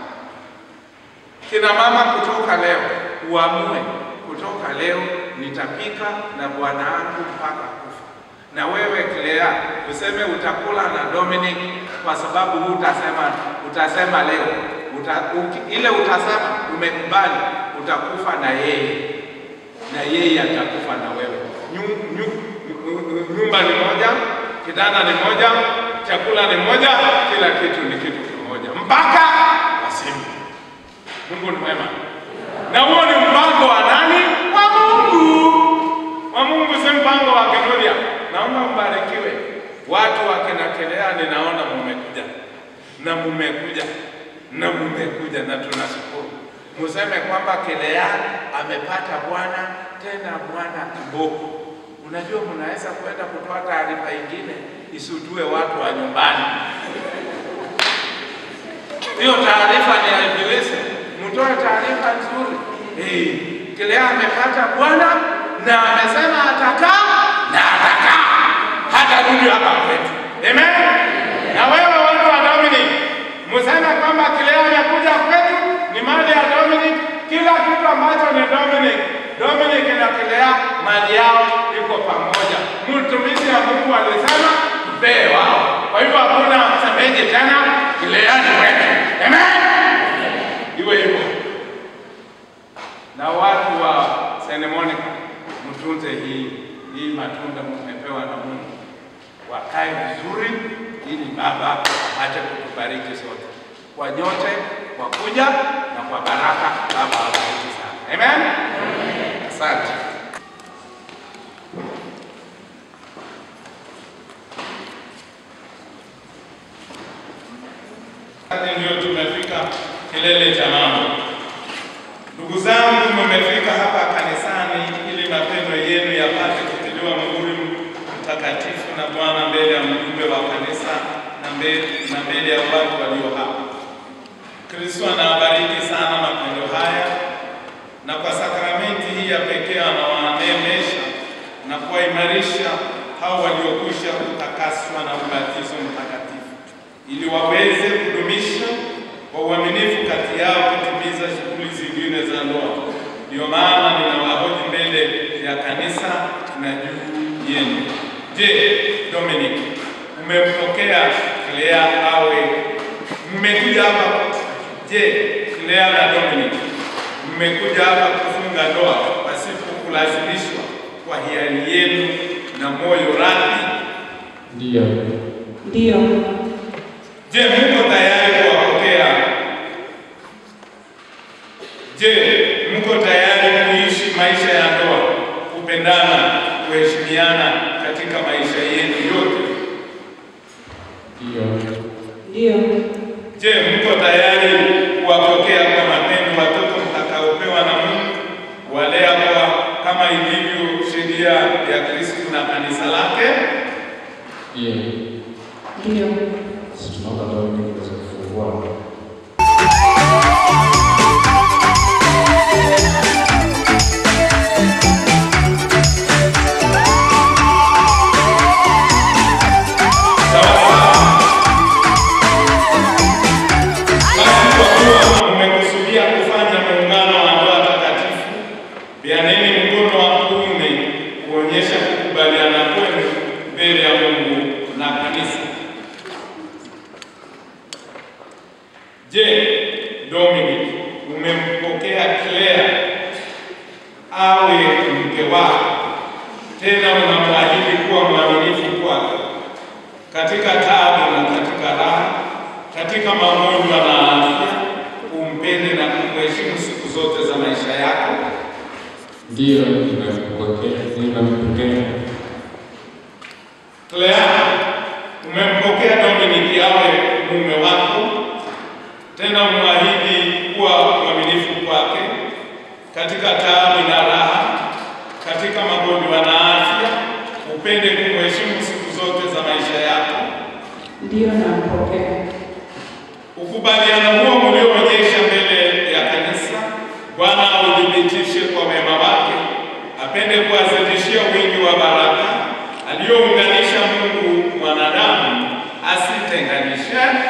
Kina mama kutoka leo uamue, kutoka leo nitapika na bwana wangu mpaka kufa. Na wewe Clea useme utakula na Dominic kwa sababu hutasema, utasema leo uta, uki, ile utasema umekubali, utakufa na yeye na yeye atakufa na wewe. Nyu- nyu- Nyumba ni moja, kitanda ni moja, chakula ni moja, kila kitu ni kitu kimoja mpaka wasimu. Mungu ni mwema, na huo ni mpango wa nani? Wa Mungu, wa Mungu, si mpango wa Kenodia. Naomba mbarikiwe watu wa Kenakelea, ninaona mumekuja na mumekuja na mumekuja, na tunashukuru. Museme kwamba Kelea amepata Bwana tena Bwana kiboko. Unajua, mnaweza kwenda kutoa taarifa ingine isutue watu wa nyumbani. Hiyo taarifa ni ya Ibilisi. Mtoe taarifa nzuri. Hey, Kelea amepata Bwana na amesema atakaa na atakaa hata rudi hapa kwetu. Amen. Na wewe watu wa Dominic, mseme kwamba Kelea amekuja kwetu ni mali ya Dominic. Kila kitu ambacho ni Dominic, Dominic na Kelea mali yao iko pamoja. Mtumishi wa Mungu alisema mpee wao. Kwa hivyo hakuna msemeji tena, Kelea ni wetu. Amen. Iwe hivyo. Na watu wa St. Monica, mtunze hii hii matunda mmepewa na Mungu, wakae vizuri, ili Baba apate kutubariki sote kwa nyote, kwa kuja na kwa baraka. Baba awabariki sana. Amen. Asante. Sasa ndio tumefika kilele cha mambo. Ndugu zangu, mmefika hapa kanisani ili mapendo yenu yapate kutiliwa muhuri mtakatifu na Bwana mbele ya mjumbe wa kanisa na mbele, na mbele ya watu walio hapa. Kristo anawabariki sana mapendo haya, na kwa sakramenti hii ya pekee anawaneemesha na kuwaimarisha hao waliokwisha kutakaswa na ubatizo mtakatifu ili waweze kudumisha kwa uaminifu kati yao kutimiza shughuli zingine za ndoa. Ndio maana ninawahoji mbele ya kanisa na juu yenu. Je, Dominic, umempokea Clea awe mmekuja hapa? Je, Clea na Dominic mmekuja hapa kufunga ndoa pasipo kulazimishwa kwa hiari yenu na moyo radhi? Ndiyo. Ndiyo. Je, mko tayari kuwapokea kuheshimiana katika maisha yenu yote? Ndio. Ndio. Je, mko tayari kuwapokea kwa mapendo watoto mtakaopewa na Mungu, kuwalea kwa kama ilivyo sheria ya Kristo na kanisa lake? Ndio. Ndio. Sisi tunaomba Dominic uweze kufungua. Mmekusudia kufanya muungano wa ndoa takatifu, peaneni mkono wa kuume kuonyesha kukubaliana kwenu mbele ya Mungu na kanisa. Je, Dominic, umempokea Claire awe mke wako, tena unamwahidi kuwa mwaminifu kwake katika taabu na katika raha, katika magonjwa na afya, umpende na kumheshimu siku zote za maisha yako. Ndio, nimempokea, nimempokea. Clea, umempokea Dominic awe mume wako, tena umwahidi kuwa mwaminifu kwake katika taabu na raha, katika magonjwa na afya, upende kumheshimu siku zote za maisha yako. Ndio nampokea. Ukubaliano huo mlioonyesha mbele ya kanisa, Bwana audhibitishe kwa mema wake, apende kuwazidishia wingi wa baraka aliyounganisha Mungu mwanadamu asitenganishe.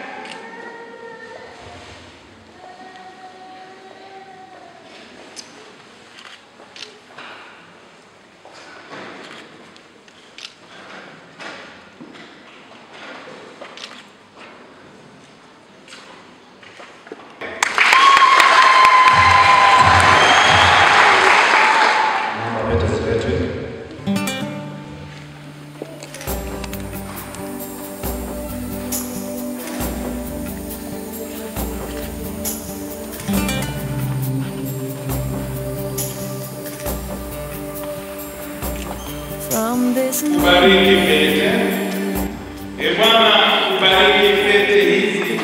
Naomba pete ziletwe. From this Bariki pete. E Bwana, ubariki pete hizi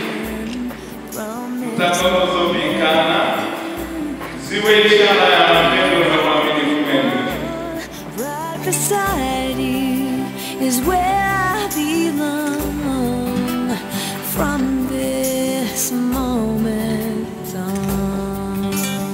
zitakazovikana ziwe ishara ya mapendo na uaminifu wenu. right beside you is where I belong. From this moment on,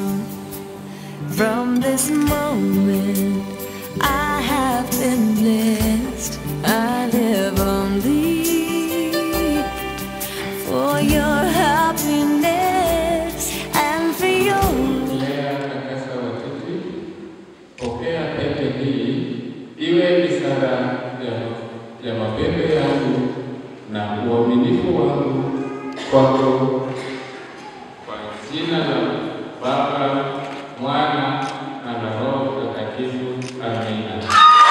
from this moment, I have been blessed. I live on thee for your happiness and for your Lea Kakasa Watiti, pokea pete hii iwe ishara ya, ya mapendo yangu na uaminifu wangu kwako, kwa jina la Baba, Mwana na la Roho Mtakatifu. Amina.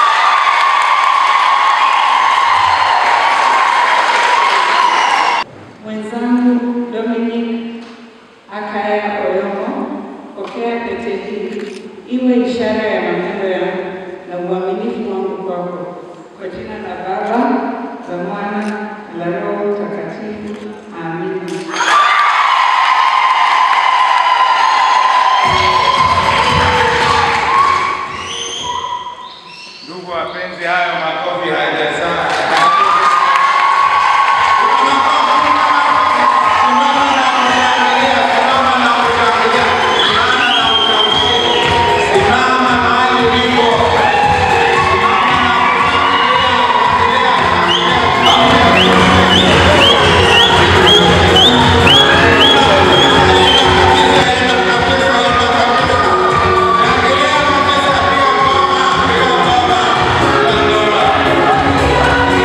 Mwenzangu Dominic Akaya Oyomo, pokea pete hii iwe ishara ya mapendo yangu na uaminifu wangu kwako, kwa jina la Baba, la Mwana na la Roho Mtakatifu. Amina. Ndugu wapenzi, hayo makofi hayajazaa. Thank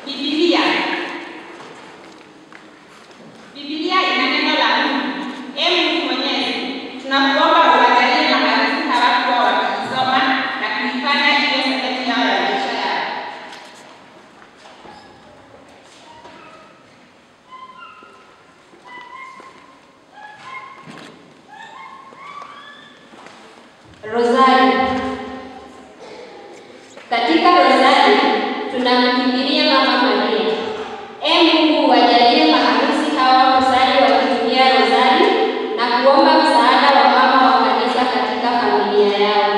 Biblia. Biblia ina neno la Mungu. Ee Mungu Mwenyezi, tunakuomba uwajalie maharusi hawa kuwa wakisoma na kuifanya iwe sehemu yao ya maisha yao. Rozari. Katika rozari tunamkimbilia Mama Maria. Ee Mungu, wajalie maharusi hawa kusali wakitumia rozari na kuomba msaada wa mama wa kanisa katika familia yao.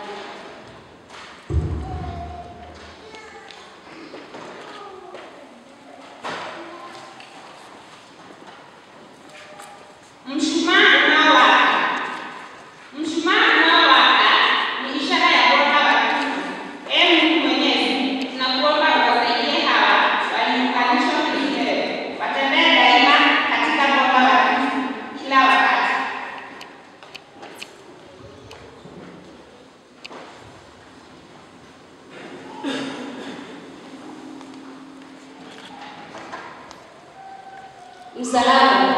Mshumaa unaowaka. Mshumaa unaowaka ni ishara ya Bwana wa Kristo. Ee Mungu Mwenyezi, tunakuomba uwasaidie hawa waliounganishwa kiroho, watembee daima katika mwanga wa Kristo kila wakati. Msalaba.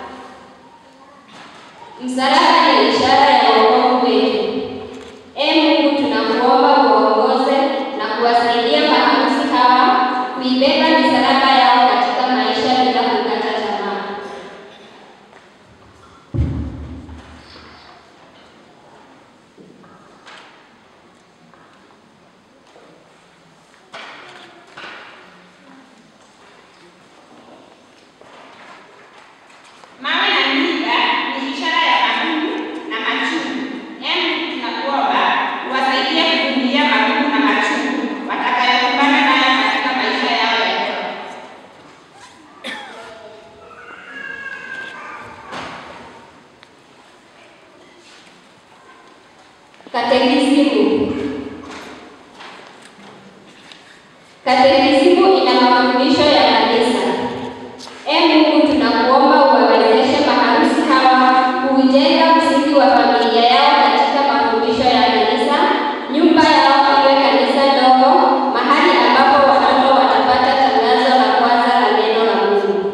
Msalaba ni ishara ya wokovu wetu. Ee Mungu, tunakuomba uwaongoze na kuwasaidia maharusi hawa kuibeba misalaba yao katika maisha bila kukata tamaa. Mawe na miiba ni ishara ya magumu na machungu. Ee Mungu, tunakuomba uwasaidie kuvumilia magumu na machungu watakayokumbana nayo katika maisha yao ya ndoa. Katekisimu. Katekisimu ina mafundisho ya kanisa. Ee Mungu, tunakuomba uwawezeshe maharusi hawa kuujenga msingi wa familia yao katika mafundisho ya kanisa. Nyumba yao iwe kanisa ndogo, mahali ambapo watoto watapata tangazo la kwanza la neno la Mungu.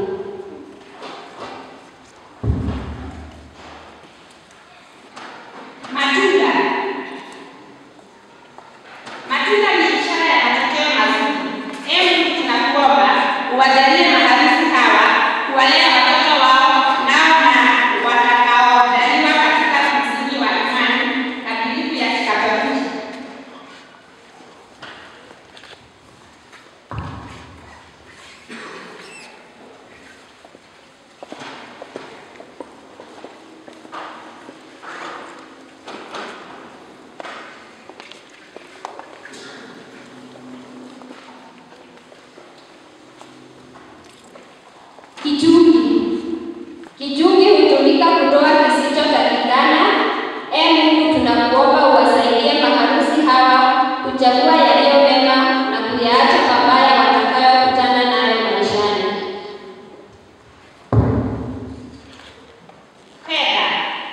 Matunda. Matunda ni ishara ya matokeo mazuri. Ee Mungu, tunakuomba uwajalie maharusi hawa kuwalea watoto wao nao na watakaozaliwa katika msingi wa imani kamilifu ya Kikatoliki. Kichungi. Kichungi hutumika kutoa kisichotakikana. Ee Mungu, tunakuomba uwasaidie maharusi hawa kuchagua yaliyo mema na kuyaacha mabaya watakayokutana nayo maishani. Fedha.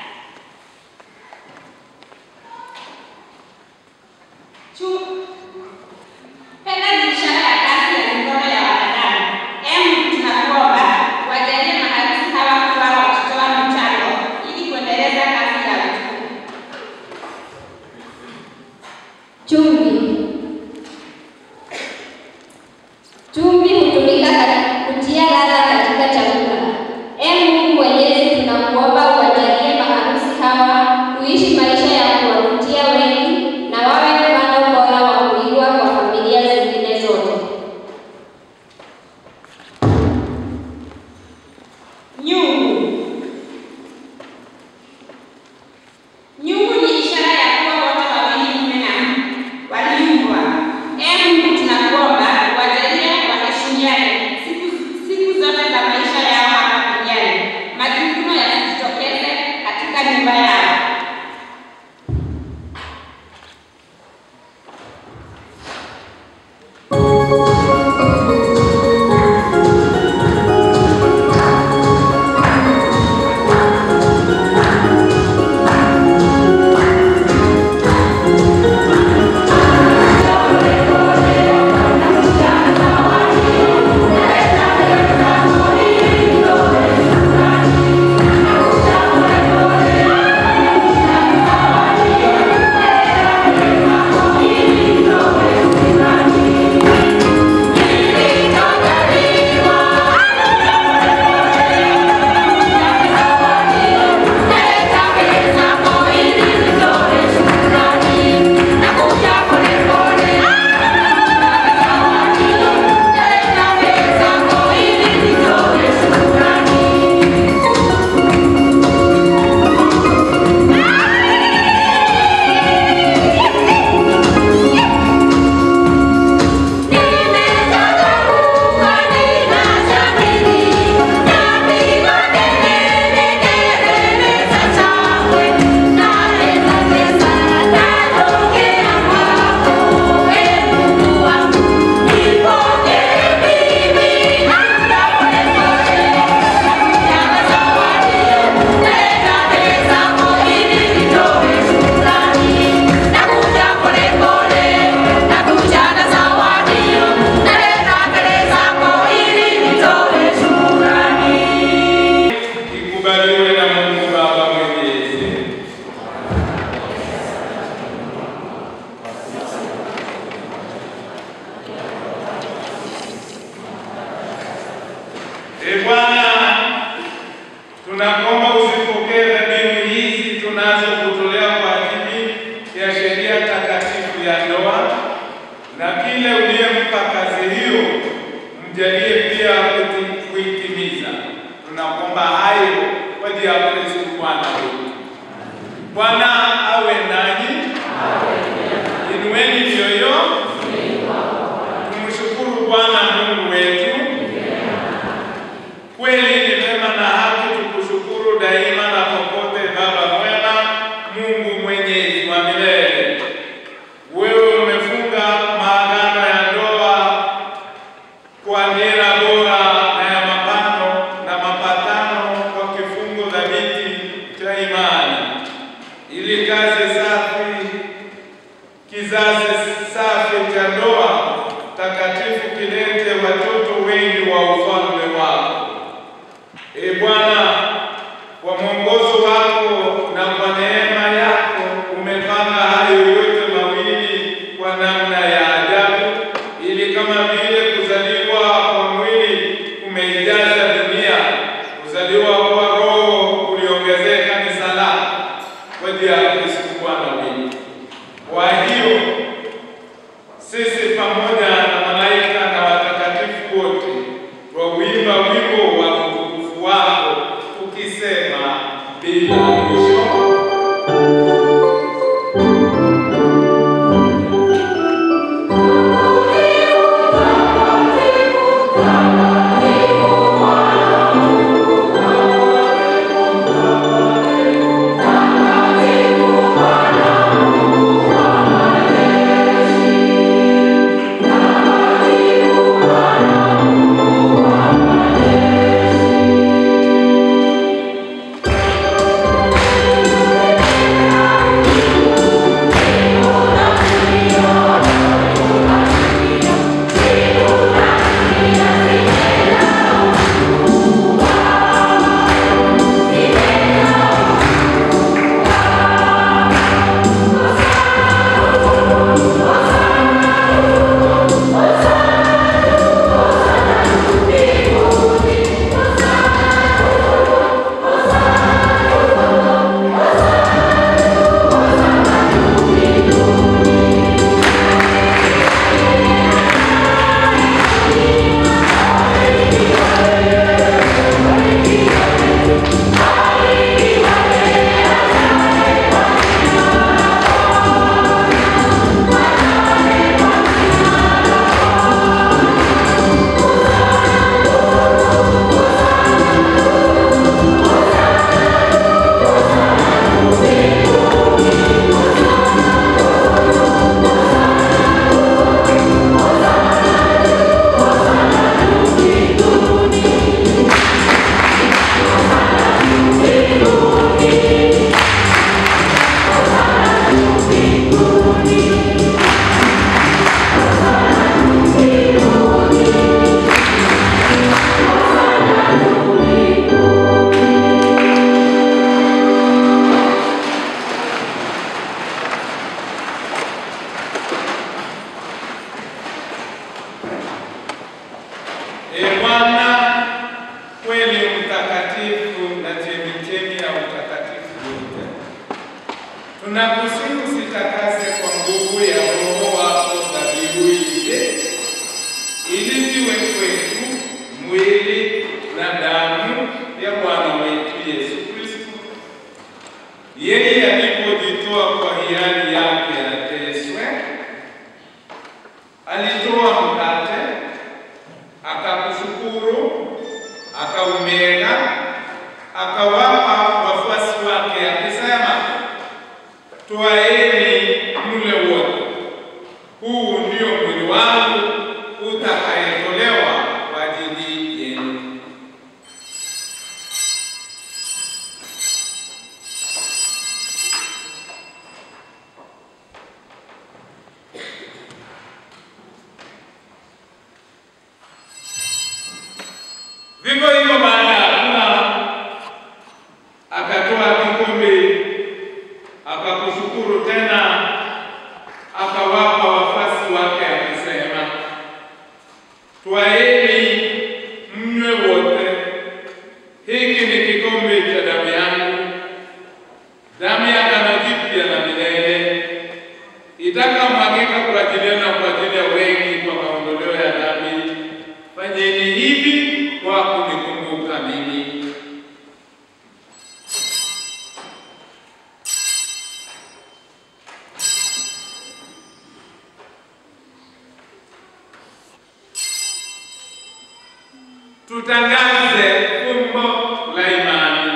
Chu- Fedha ni ishara ya kazi ya mikono ya wanadamu. Ee Mungu, tunakuomba wajalie maharusi hawa kuwa wakitoa michango ili kuendeleza kazi ya utume. Chumvi. Chumvi hutumika kati- kutia ladha katika chakula. Ee Mungu Mwenyezi, tunakuomba uwajalie maharusi hawa kuishi maisha ya kuwavutia wengi na wawe mfano bora wa kuigwa kwa familia zingine zote. Nyungu. Nyungu ni ishara ya kuwa wote wawili mume na mke na kile uliyempa kazi hiyo mjalie pia kuti- kuitimiza. Tunakuomba hayo kwa ajili ya Kristo Bwana wetu. Bwana awe nanyi, inueni mioyo, tumshukuru Bwana Mungu wetu. Kweli ni vema na haki tukushukuru daima na popote, Baba mwema, Mungu mwenyezi wa milele. Wewe umefunga maagano ya ndoa kwa nira bora na ya mapano na mapatano kwa kifungo dhabiti cha imani, ili kazi safi, kizazi safi cha ndoa takatifu kilete watoto wengi wa ufalme wako. E Bwana, kwa mwongozo wako na kwa neema yako umepanga hayo yote mawili kwa namna ya ajabu, ili kama vile kuzaliwa kwa mwili kumeijaza dunia, kuzaliwa kwa Roho kuliongezea kanisa lako kwa ajili ya Kristo Bwana wetu. Kwa hiyo sisi pamoja na malaika na watakatifu wote twauimba wimbo wa utukufu wako tukisema bila mwisho. E Bwana, kweli mtakatifu na chemichemi ya utakatifu wote, tunakusihi usitakase kwa nguvu ya Roho wako dhabihu hizi, ili ziwe kwetu mwili na damu ya Bwana wetu Yesu Kristo. Yeye alipojitoa kwa hiari yake ateswe, alitoa mkate akakushukuru, akaumega, akawapa wafuasi wake akisema, twaeni mle wote, huu ndio mwili wangu utakayetolewa kwa ajili yenu. Vivyo hivyo baada ya kula akatoa kikombe, akakushukuru tena, akawapa wafuasi wake akisema, twaeni mnywe wote, hiki ni kikombe cha damu yangu, damu ya agano jipya na milele, itakayomwagika kwa ajili yenu na kwa ajili ya tutangaze fumbo la imani.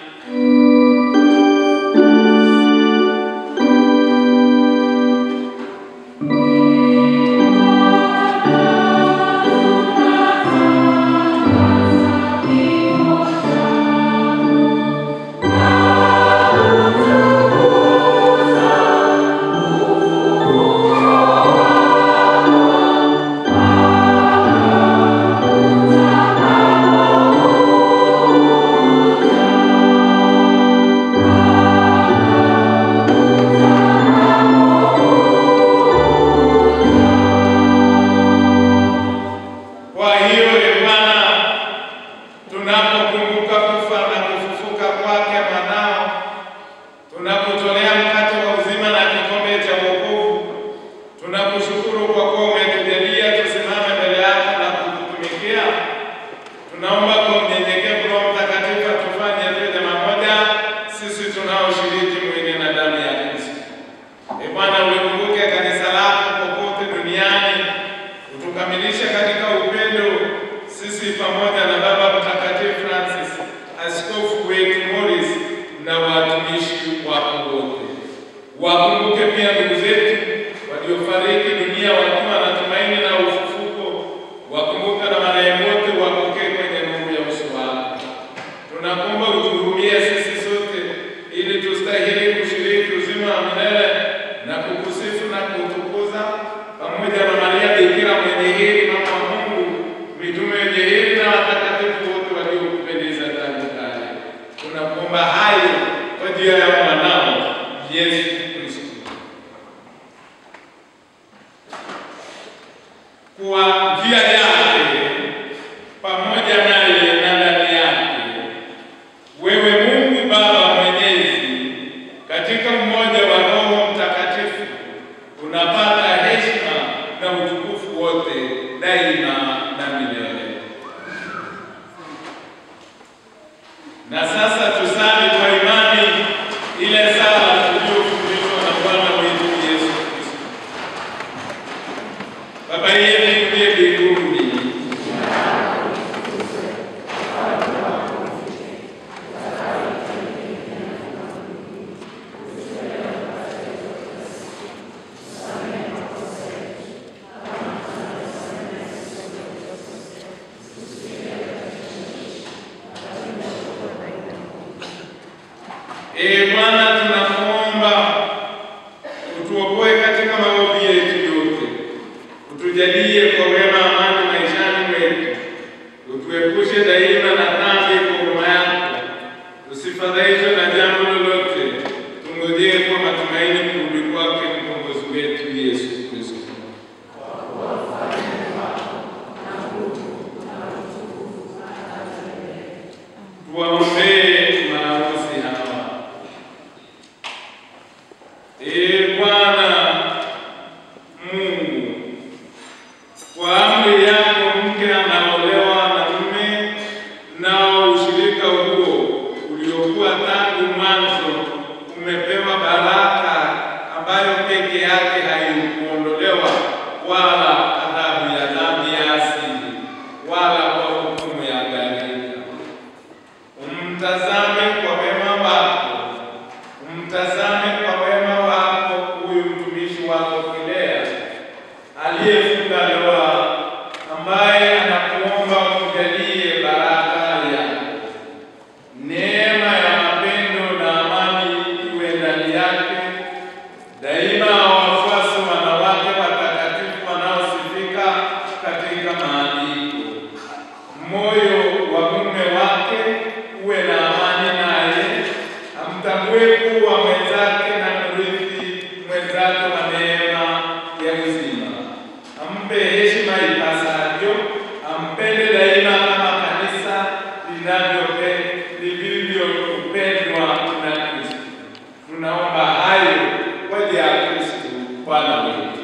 Kwa hiyo e Bwana, tunapokumbuka kufa na kufufuka kwake mwanao, tunakutolea mkate wa uzima na kikombe cha wokovu, tunakushukuru kwa kuwa umetujalia tusimame mbele yako na kukutumikia. Tunaomba kwa unyenyekevu Roho Mtakatifu atufanye tuwe jamaa moja, sisi tunaoshiriki mwili na damu ya Kristo. E Bwana, ulikumbuke kanisa lako popote duniani, utukamilishe katika upendo, sisi pamoja na Baba Mtakatifu Francis, askofu wetu Morris na watumishi wako wote. Wakumbuke pia ndugu zetu waliofariki dunia wakiwa na tumaini na ufufuko. Wakumbuke na marehemu wote, wapokee kwenye nuru ya uso wako. Tunakuomba utuhurumie sisi sote, ili tustahili kushiriki uzima wa milele na kukusifu na kutukuza pamoja na Maria Bikira mwenye heri, mama wa Mungu, mitume wenye heri na watakatifu wote waliokupendeza tangu kale. Tunakuomba hayo kwa njia ya mwanao Yesu Kristo. Kwa njia yake pamoja naye na ndani yake wewe Mungu Baba Mwenyezi, katika mmoja wa Roho Mtakatifu, unapata heshima na utukufu wote daima na milele. Na sasa tusali kwa imani ile sala tuliyofundishwa na Bwana wetu Yesu Kristo. Baba yetu uliye mbinguni, Ee Bwana, tunakuomba utuokoe katika maovu yetu yote, utujalie kwa wema amani maishani mwetu, utuepushe daima na dhambi kwa huruma yako, tusifadhaishwe na jambo lolote, tungojee kwa matumaini kurudi kwake mkombozi wetu Yesu Kristo. Tuwaombee maharusi hawa. Ee Bwana Mungu, kwa amri yako mke anaolewa na mume, nao ushirika huo uliokuwa tangu mwanzo umepewa baraka ambayo peke yake haikuondolewa wala adhabu ya dhambi ya asili wala kwa hukumu ya gharika. Umtazame kwa wema wako, umtazame kwa wema wako huyu mtumishi wako Kilea aliyefunga ndoa, ambaye anakuomba umjalie baraka yako, neema ya mapendo na amani iwe ndani yake daima. Wafuasi wanawake watakatifu wanaosifika katika maandiko moyo wa mume wake uwe na amani naye, amtambue kuwa mwenzake na mrithi mwenzake wa neema ya uzima, ampe heshima ipasavyo, ampende daima kama kanisa linavyope- lilivyopendwa na Kristo. Tunaomba hayo kwa njia ya Kristo Bwana wetu.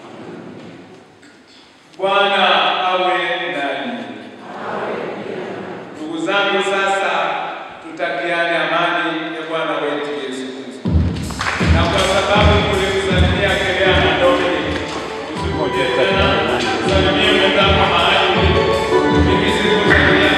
Bwana awe ndani. Ndugu zangu, sasa tutakiane amani ya Bwana wetu Yesu Kristo. Na kwa sababu mlimsalimia Kelea na Dominic, usikuje tena, salimie mwenzako mahali ulipo. Mimi sikutakia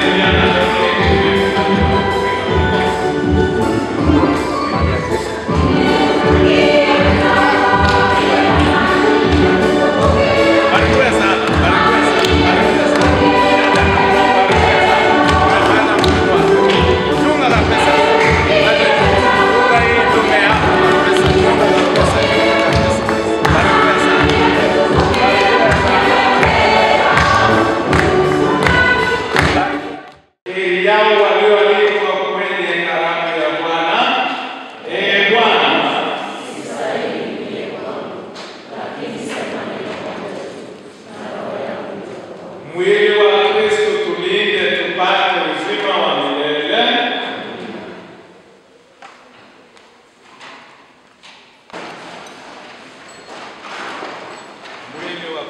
mwili wa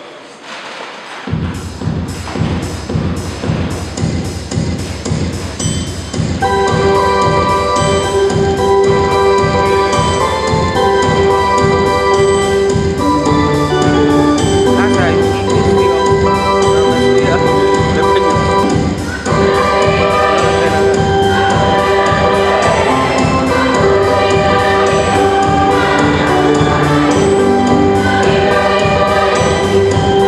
Sasa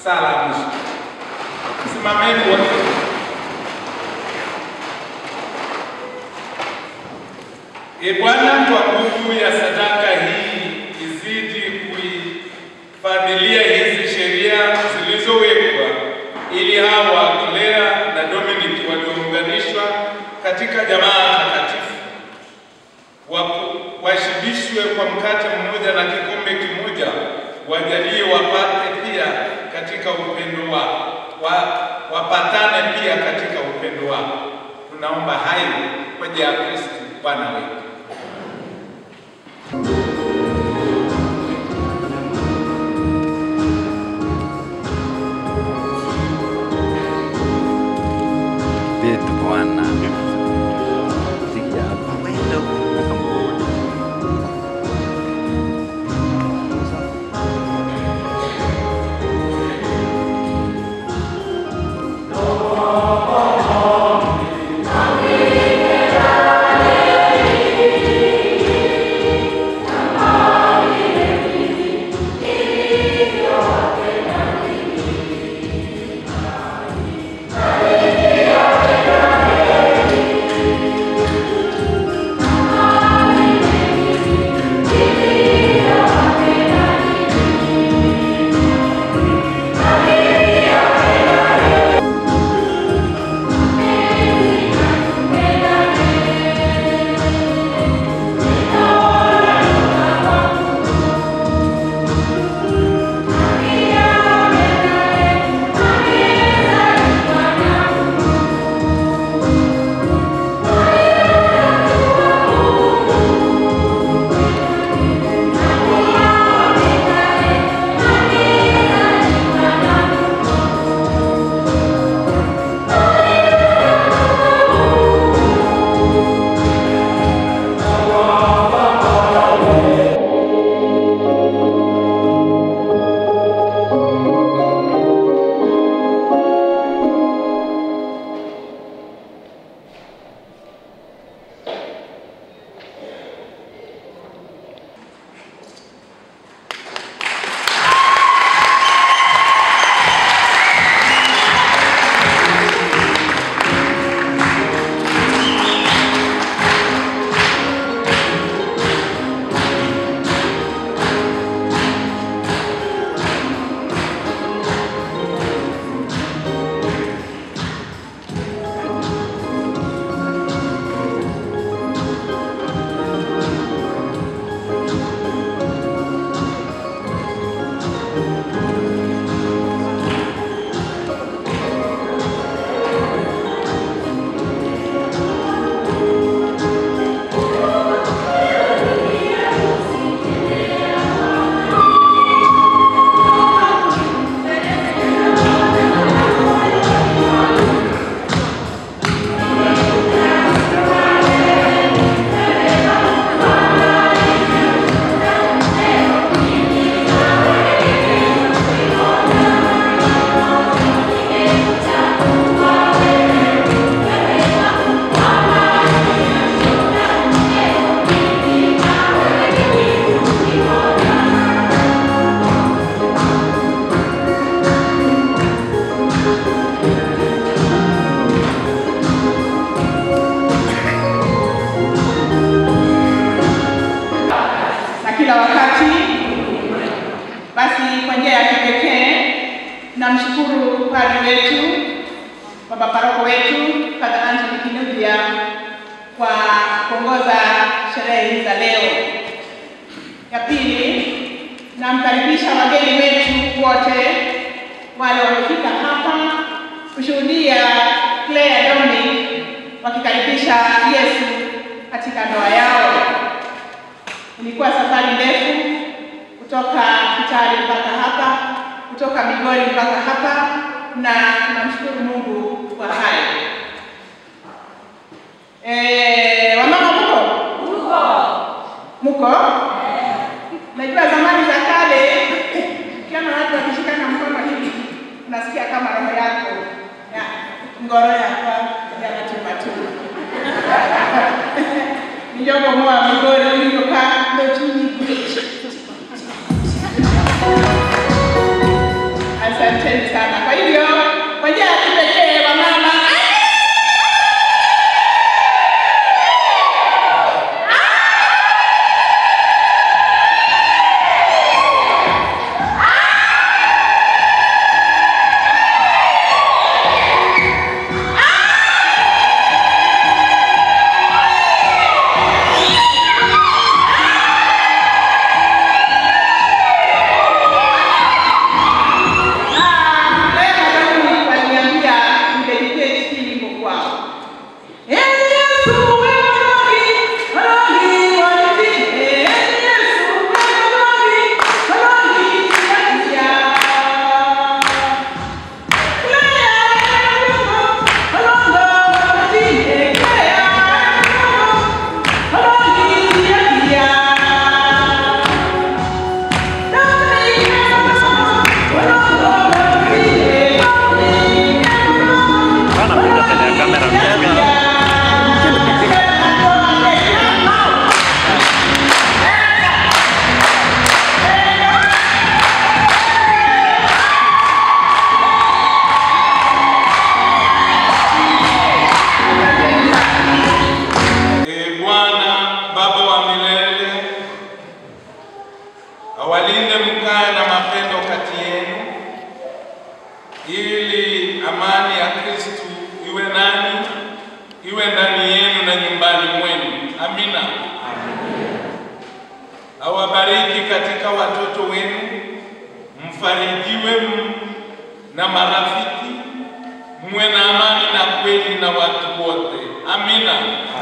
sala ya mwisho. Simameni wote. E Bwana, kwa nguvu ya sadaka hii izidi kuifadhilia hizi sheria zilizowekwa, ili hawa Claire na Dominic waliounganishwa katika jamaa takatifu waku- washibishwe kwa mkate mmoja na kikombe kimoja, wajalie wapate pia katika upendo wao, wa, wapatane pia katika upendo wao. Tunaomba hayo kwa ajili ya Kristo Bwana wetu. Vitu Bwana. Sikia hapa. Wenda ukamwona. na kila wakati. Basi kwa njia ya kipekee namshukuru padri wetu, baba paroko wetu, Padre Anthony Kinuthia kwa kuongoza sherehe hizi za leo. Ya pili, namkaribisha wageni wetu wote wale wamefika hapa kushuhudia Claire Dominic wakikaribisha Yesu katika ndoa yao. Ilikuwa safari ndefu kutoka Kitale mpaka hapa, kutoka Migori mpaka hapa, na tunamshukuru Mungu kwa hayo. Eh, wamama mko? Mko? Najua zamani za kale ukiona watu wakishikana mkono hivi unasikia kama roho yako ya ngoro yakwa yanatumbatuma. Nijogo mwa Migori ulivyokaa ndo chunyi Asanteni katika watoto wenu, mfarijiwe m- na marafiki, muwe na amani na kweli na watu wote. Amina.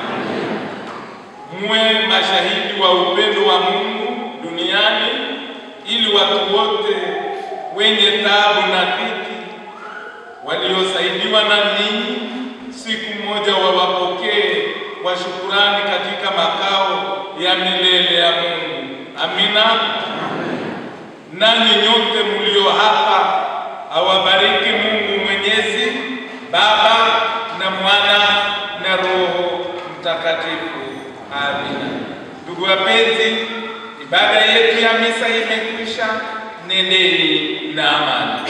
Muwe mashahidi wa upendo wa Mungu duniani, ili watu wote wenye taabu na dhiki waliosaidiwa na ninyi siku moja wawapokee kwa shukurani katika makao ya milele ya Mungu. Amina. Nanyi nyote mlio hapa, awabariki Mungu Mwenyezi, Baba na Mwana na Roho Mtakatifu. Amina. Ndugu wapenzi, ibada yetu ya misa imekwisha. Nendeni na amani.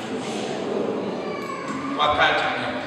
Wakati mwema.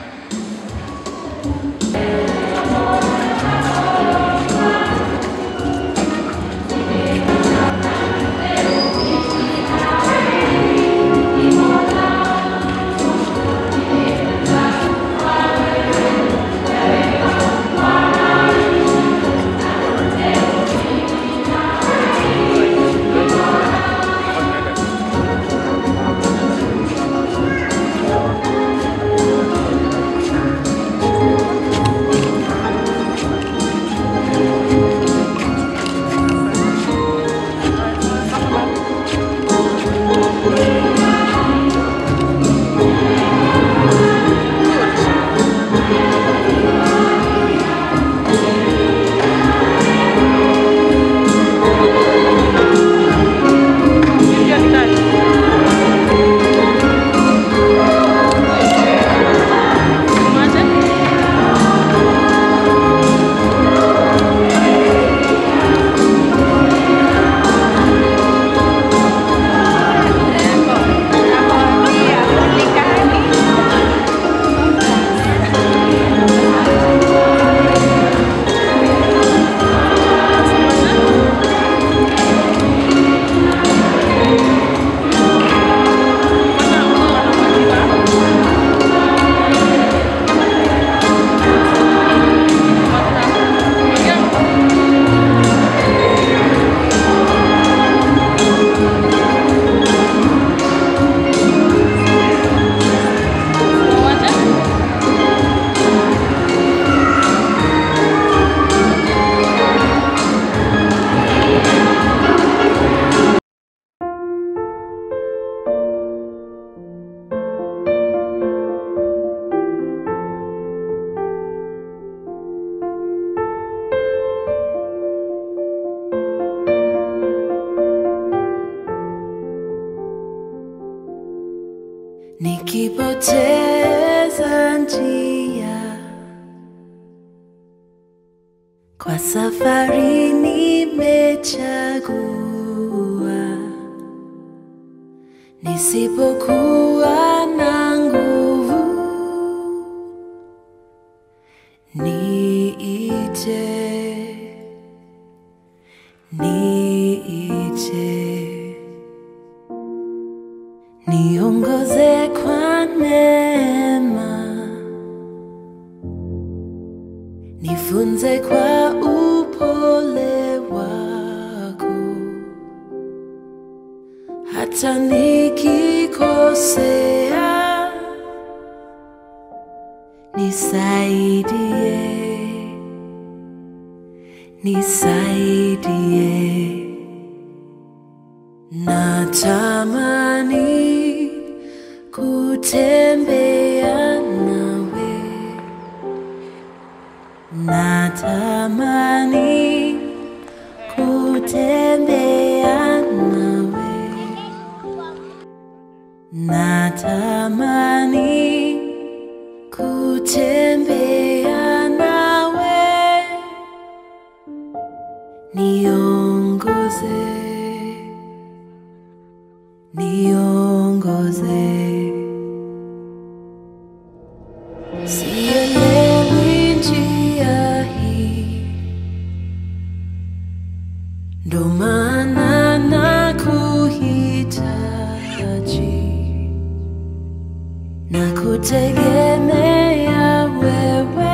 nikipoteza njia kwa safari nimechagua nisipokuwa na nguvu niite niite niongoze kwa neema, nifunze kwa upole wako, hata nikikosea, nisaidie, nisaidie. Natamani kutembea nawe, natamani kutembea nawe, natamani kutembea nawe, niongoze niongoze. Sielewi njia hii, ndo maana nakuhitaji na kutegemea wewe.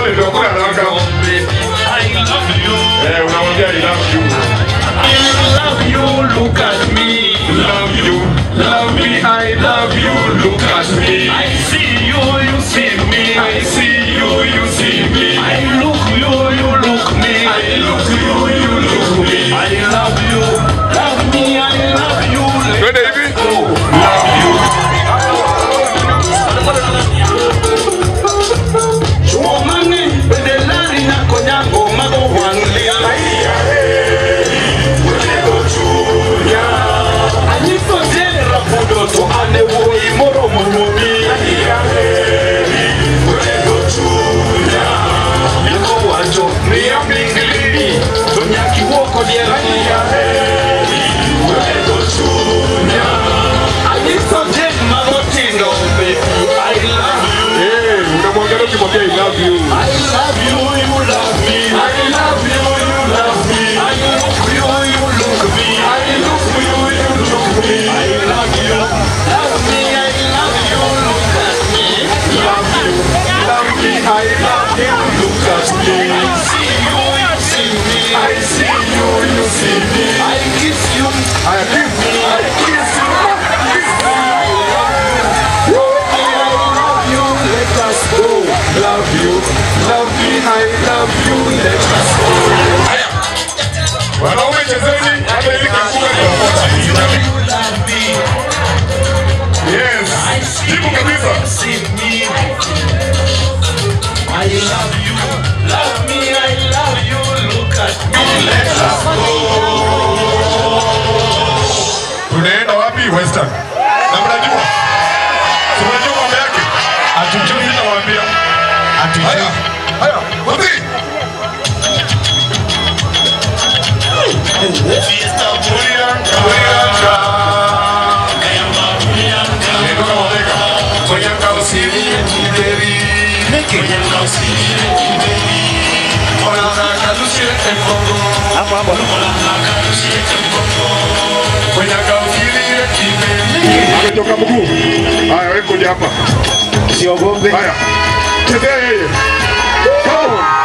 pole ndio kuna haraka. Eh, unamwambia I love you. I love you, look at me. Love you, love me, I love you, look at me. I see you, you see me. I see you, you see me. I look you, you look me. I look you, you look me. I love you, love me, I love you. Twende hivi. Love you. Chuomani, bedelari na konyango mago wanglia. Anyiso jene rapudo to ane woi moro moromi. Yako wacho miya mingili to nyaki woko diera. Anyiso jene mago tindo be I love you. Unamwangalia ukimwambia I love you. I love you, you love me. I love you, you love me. I look you, you look me. I look you, you look me. I love you, love me. I love you, look at me. Love you, love me. I love you, look at me. I see you, you see me. I see you, you see me. I kiss you, I kiss you, I kiss you. Let us go. Love you, love me, I love you. Let us go. Haya, wanaume chezeni, hata ili kifua Yes, jibu kabisa. I love you, love me, I love you. Look at me, let us go. Tunaenda wapi? Western. Na mnajua? Si mnajua mambo yake? Hatujui nawaambia. Hatujui. Haya, haya, wapi? Fiesta Burianga. Burianga. Neno kama weka. Burianga usiri kideri. Burianga usiri kideri. Mwana kalushie tempongo. Hapo hapo. Mwana kalushie tempongo. Burianga usiri kideri. Ametoka mguu. Haya, wewe kuja hapa. Siogope. Haya. Chezea yeye. Come on.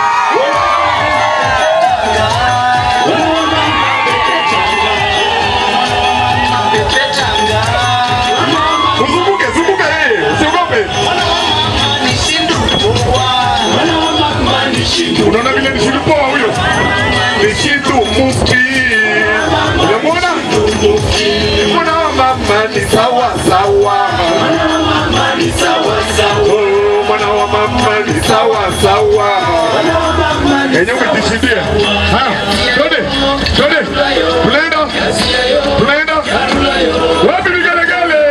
Uzunguke, zunguka yeye. Usiogope. Unaona vile ni shindu poa huyo? Ni shindu mufti. Unamwona? Mwana wa mama ni sawa sawa. Oh, Mwana wa mama ni sawa sawa. Yenye umejishindia. Haya, twende. Twende. Tunaenda. Tunaenda. Wapi vigelegele?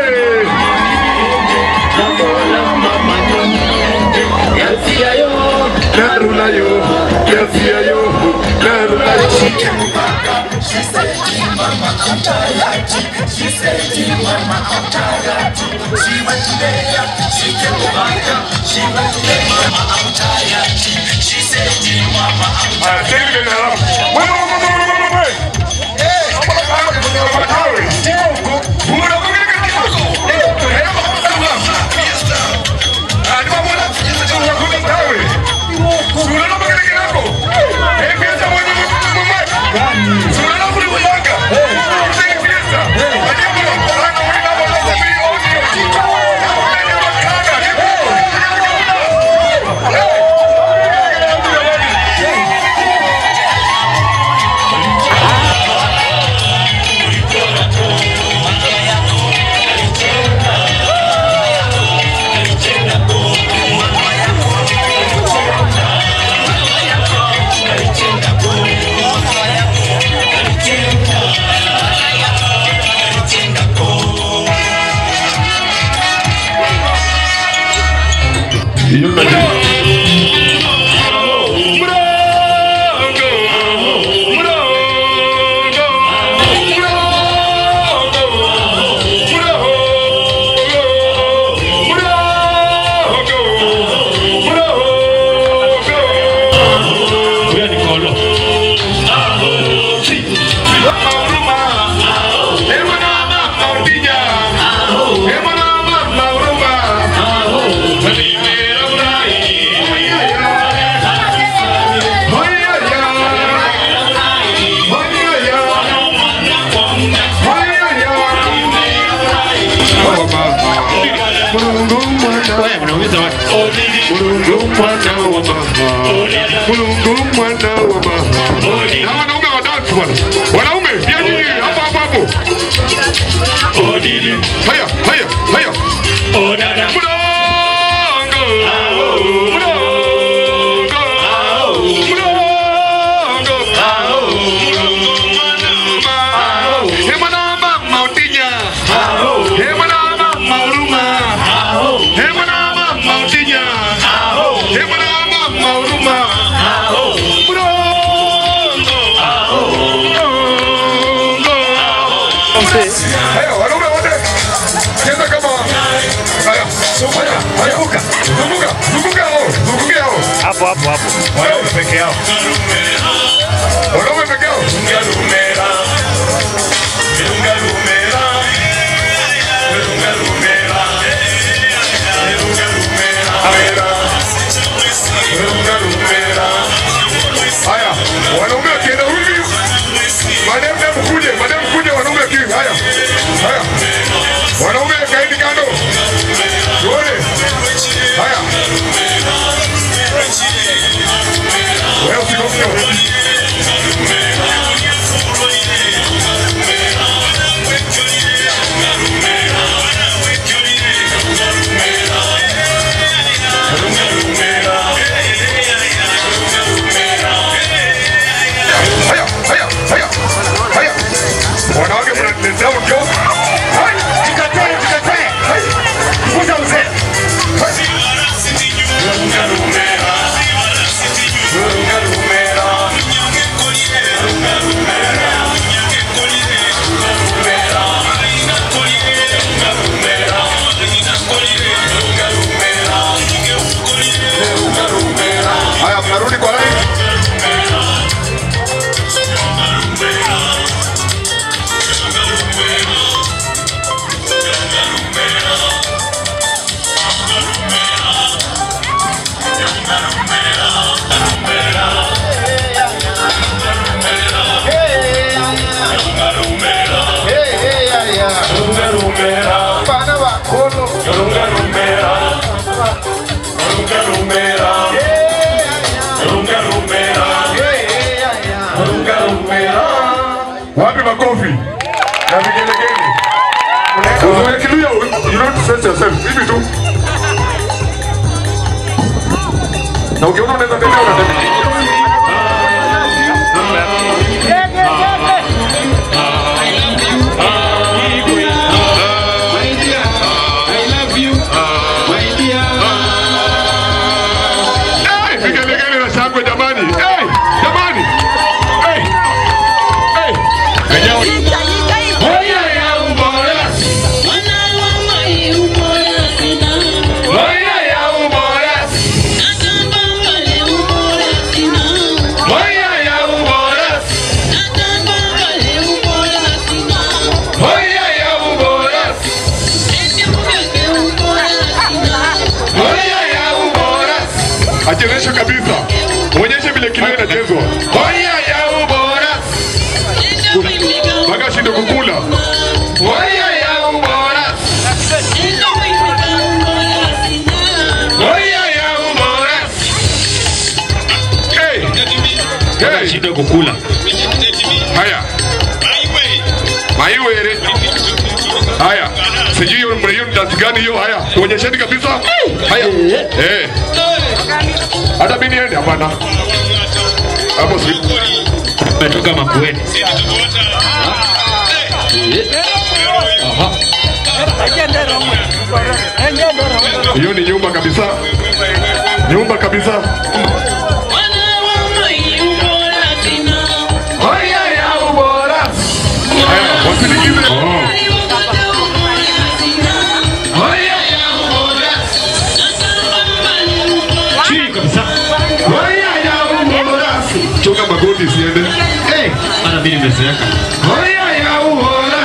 Narulayo, yasiayo, narulayo. She said, Mama, I'm tired. She said, Mama, I'm tired. She went there, she came back. She went there, Mama, I'm tired. She said, Mama, I'm Haya, tena vile halafu. Wewe, wewe, wewe, wewe, wewe, wewe. Hapo na kama ni kwa kwa tawe. Mbona kwa kile kitu? Eh, hapo kwa tawe. Ah, ni mambo na kwa kwa tawe. Sura na kwa kile hapo. Eh, pesa mwenye mwenye. Sura na kwa kupanga. Eh, pesa. Hadi hapo na kwa kwa kwa kwa Hey, Waweza wapi? Mulungu mwana wa mama. Mulungu mwana wa mama. Na wanaume wa dance bwana. Wanaume pia nyinyi hapo hapo hapo. Haya, haya, haya. Mulungu. Haya, wanaume wote. Cheza kama haya. Haya, haya. Zunguka, zunguka, zunguka hao, zungukia hao. Hapo hapo hapo. Wanaume peke yao. Wanaume peke yao. Lumera. Lumera, lumera. Lumera, lumera. Lumera, lumera. Haya, wanaume wakienda hivi. Madam, madam kuje, madam kuje, wanaume wakienda. Haya. Haya. Wanaume kaeni kando. Tuone. Haya. Wewe usikose. Haya, haya, haya. Haya. Wanawake mnaniletea mkeo. Hai, jikatae, jikatae. Hai. Kuja uzee. Hai. Lunga lumera. Lunga lumera. Lunga lumera. Haya, mnarudi kwa line. Wapi makofi na vigelegele? Unawekelea, you don't stress yourself. Hivi tu. Na ukiona unaweza tembea unatembea. Hey, vigelegele na shangwe jamani. Hey, jamani. Hey. Hey. Wenyewe. Hoya ya ubora. Hoya ya ubora. Hoya ya ubora. Hoya ya ubora. Hoya ya ubora. Achezeshe kabisa. Onyeshe vile kilio inachezwa. Hoya ya ubora. Mpaka shinde kukula. Hoya ya ubora. Hoya ya ubora. Hey. Hey. Shinde kukula. Haya. Maiwere. Haya. Sijui hiyo hiyo ni dance gani hiyo? Haya. Tuonyesheni kabisa. Haya. Eh. Hata mimi niende hapana. Hapo si. Natoka Makueni. Aha. Hiyo ni nyumba kabisa. Nyumba kabisa. Haya ya ubora. Haya, wasinikize. Haya ya ubora. Chini kabisa. Haya ya ubora. Chunga magoti siende. Eh, ana mimi nimezeeka. Haya ya ubora.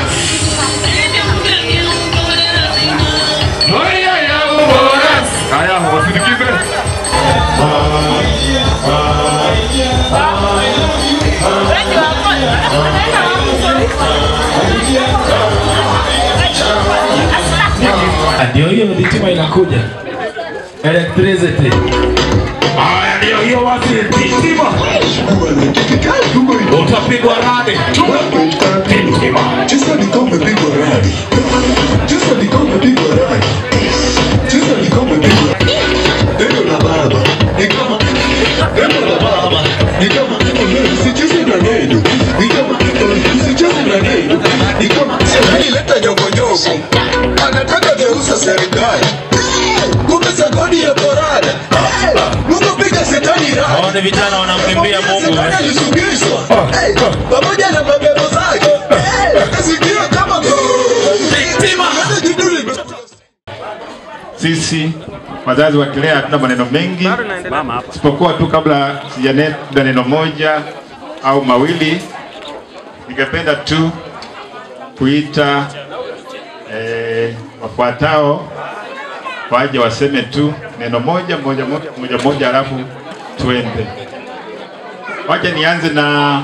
Haya ya ubora. Haya, wasinikize. Ndio hiyo dhitima inakuja. electricity. Haya, ndio hiyo basi, titima utapigwa radi titima. Cheza ni kama pigwa radi. Cheza ni kama pigwa radi. Cheza ni kama pigwa Neno la baba ni kama neno la baba ni kama usicheze na neno ni kama usicheze na neno ni kama serikali leta nyongonyongo anataka geuza serikali kumbe sagoni ya korada Mungu piga shetani radi Waone vijana wanamkimbia Mungu. Shetani alisugishwa pamoja na mabebo zake akasikia kama Titima. Sisi wazazi wa Kilea hatuna maneno mengi, isipokuwa tu kabla sijanenda neno moja au mawili, ningependa tu kuita eh, wafuatao waje waseme tu neno moja moja moja moja moja, alafu tuende. Wacha nianze na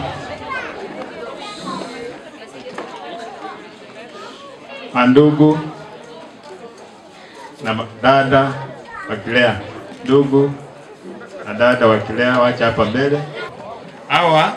mandugu na ma- dada wa Kilea, ndugu na dada wa Kilea, wacha hapa mbele. Hawa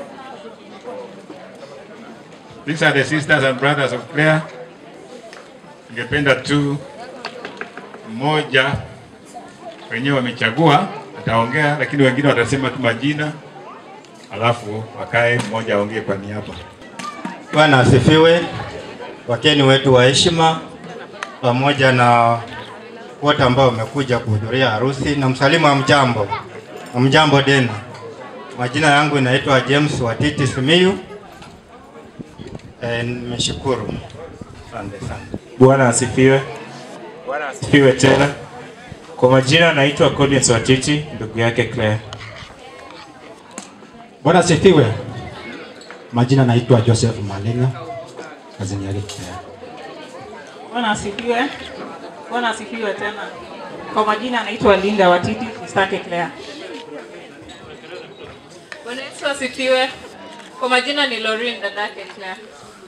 these are the sisters and brothers of Kilea. Ningependa tu mmoja wenyewe wamechagua ataongea, lakini wengine watasema tu majina, alafu wakae, mmoja aongee kwa niaba. Bwana asifiwe. Wageni wetu wa heshima pamoja na wote ambao wamekuja kuhudhuria harusi na msalimu amjambo. Amjambo tena. Majina yangu inaitwa James Watiti Simiyu. Eh, nimeshukuru. Asante sana. Bwana asifiwe. Bwana asifiwe tena. Kwa majina naitwa Collins Watiti, ndugu yake Claire. Bwana asifiwe. Majina naitwa Joseph Malenga, kazini yake Kilea. Bwana asifiwe. Bwana asifiwe tena. Kwa majina anaitwa Linda Watiti, Mstake Claire. Bwana Yesu asifiwe. Kwa majina ni Lorin dadake Claire.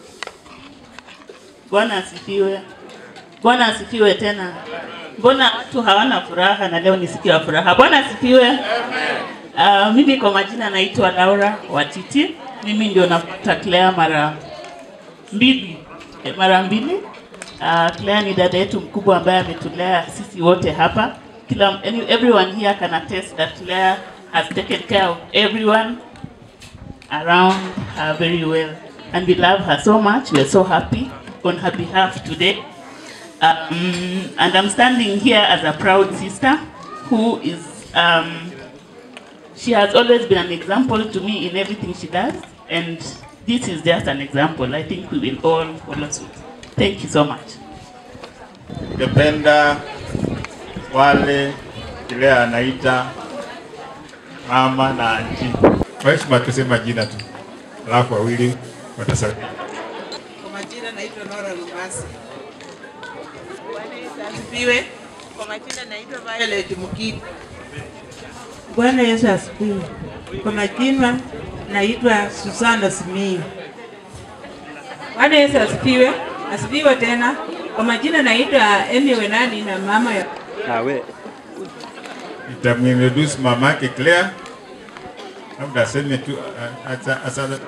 Bwana asifiwe. Bwana asifiwe tena. Mbona watu hawana furaha na leo ni siku ya furaha? Bwana asifiwe. Uh, mimi kwa majina naitwa Laura Watiti. Mimi ndio nafuata Claire mara mbili eh, mara mbili. Uh, Claire ni dada yetu mkubwa ambaye ametulea sisi wote hapa. Kila any, everyone here can attest that Claire has taken care of everyone around her very well. And we love her so much. We are so happy on her behalf today. Um, and I'm standing here as a proud sister who is, um, she has always been an example to me in everything she does. And this is just an example. I think we will all follow suit. Thank you so much. Ningependa wale Kilea anaita mama na anti, kwa heshima tusema jina tu, alafu wawili watasalia. Kwa majina naitwa Nora Lumasi. Bwana Yesu asifiwe. Kwa majina naitwa Violet Mukiku. Bwana Yesu asifiwe. Kwa majina naitwa Susana Simiyu. Bwana Yesu asifiwe. Asifiwe tena. Kwa majina naitwa Emi Wenani na mama ya Nawe nitamintroduce mamake Claire, labda aseme tu a- asa- asa-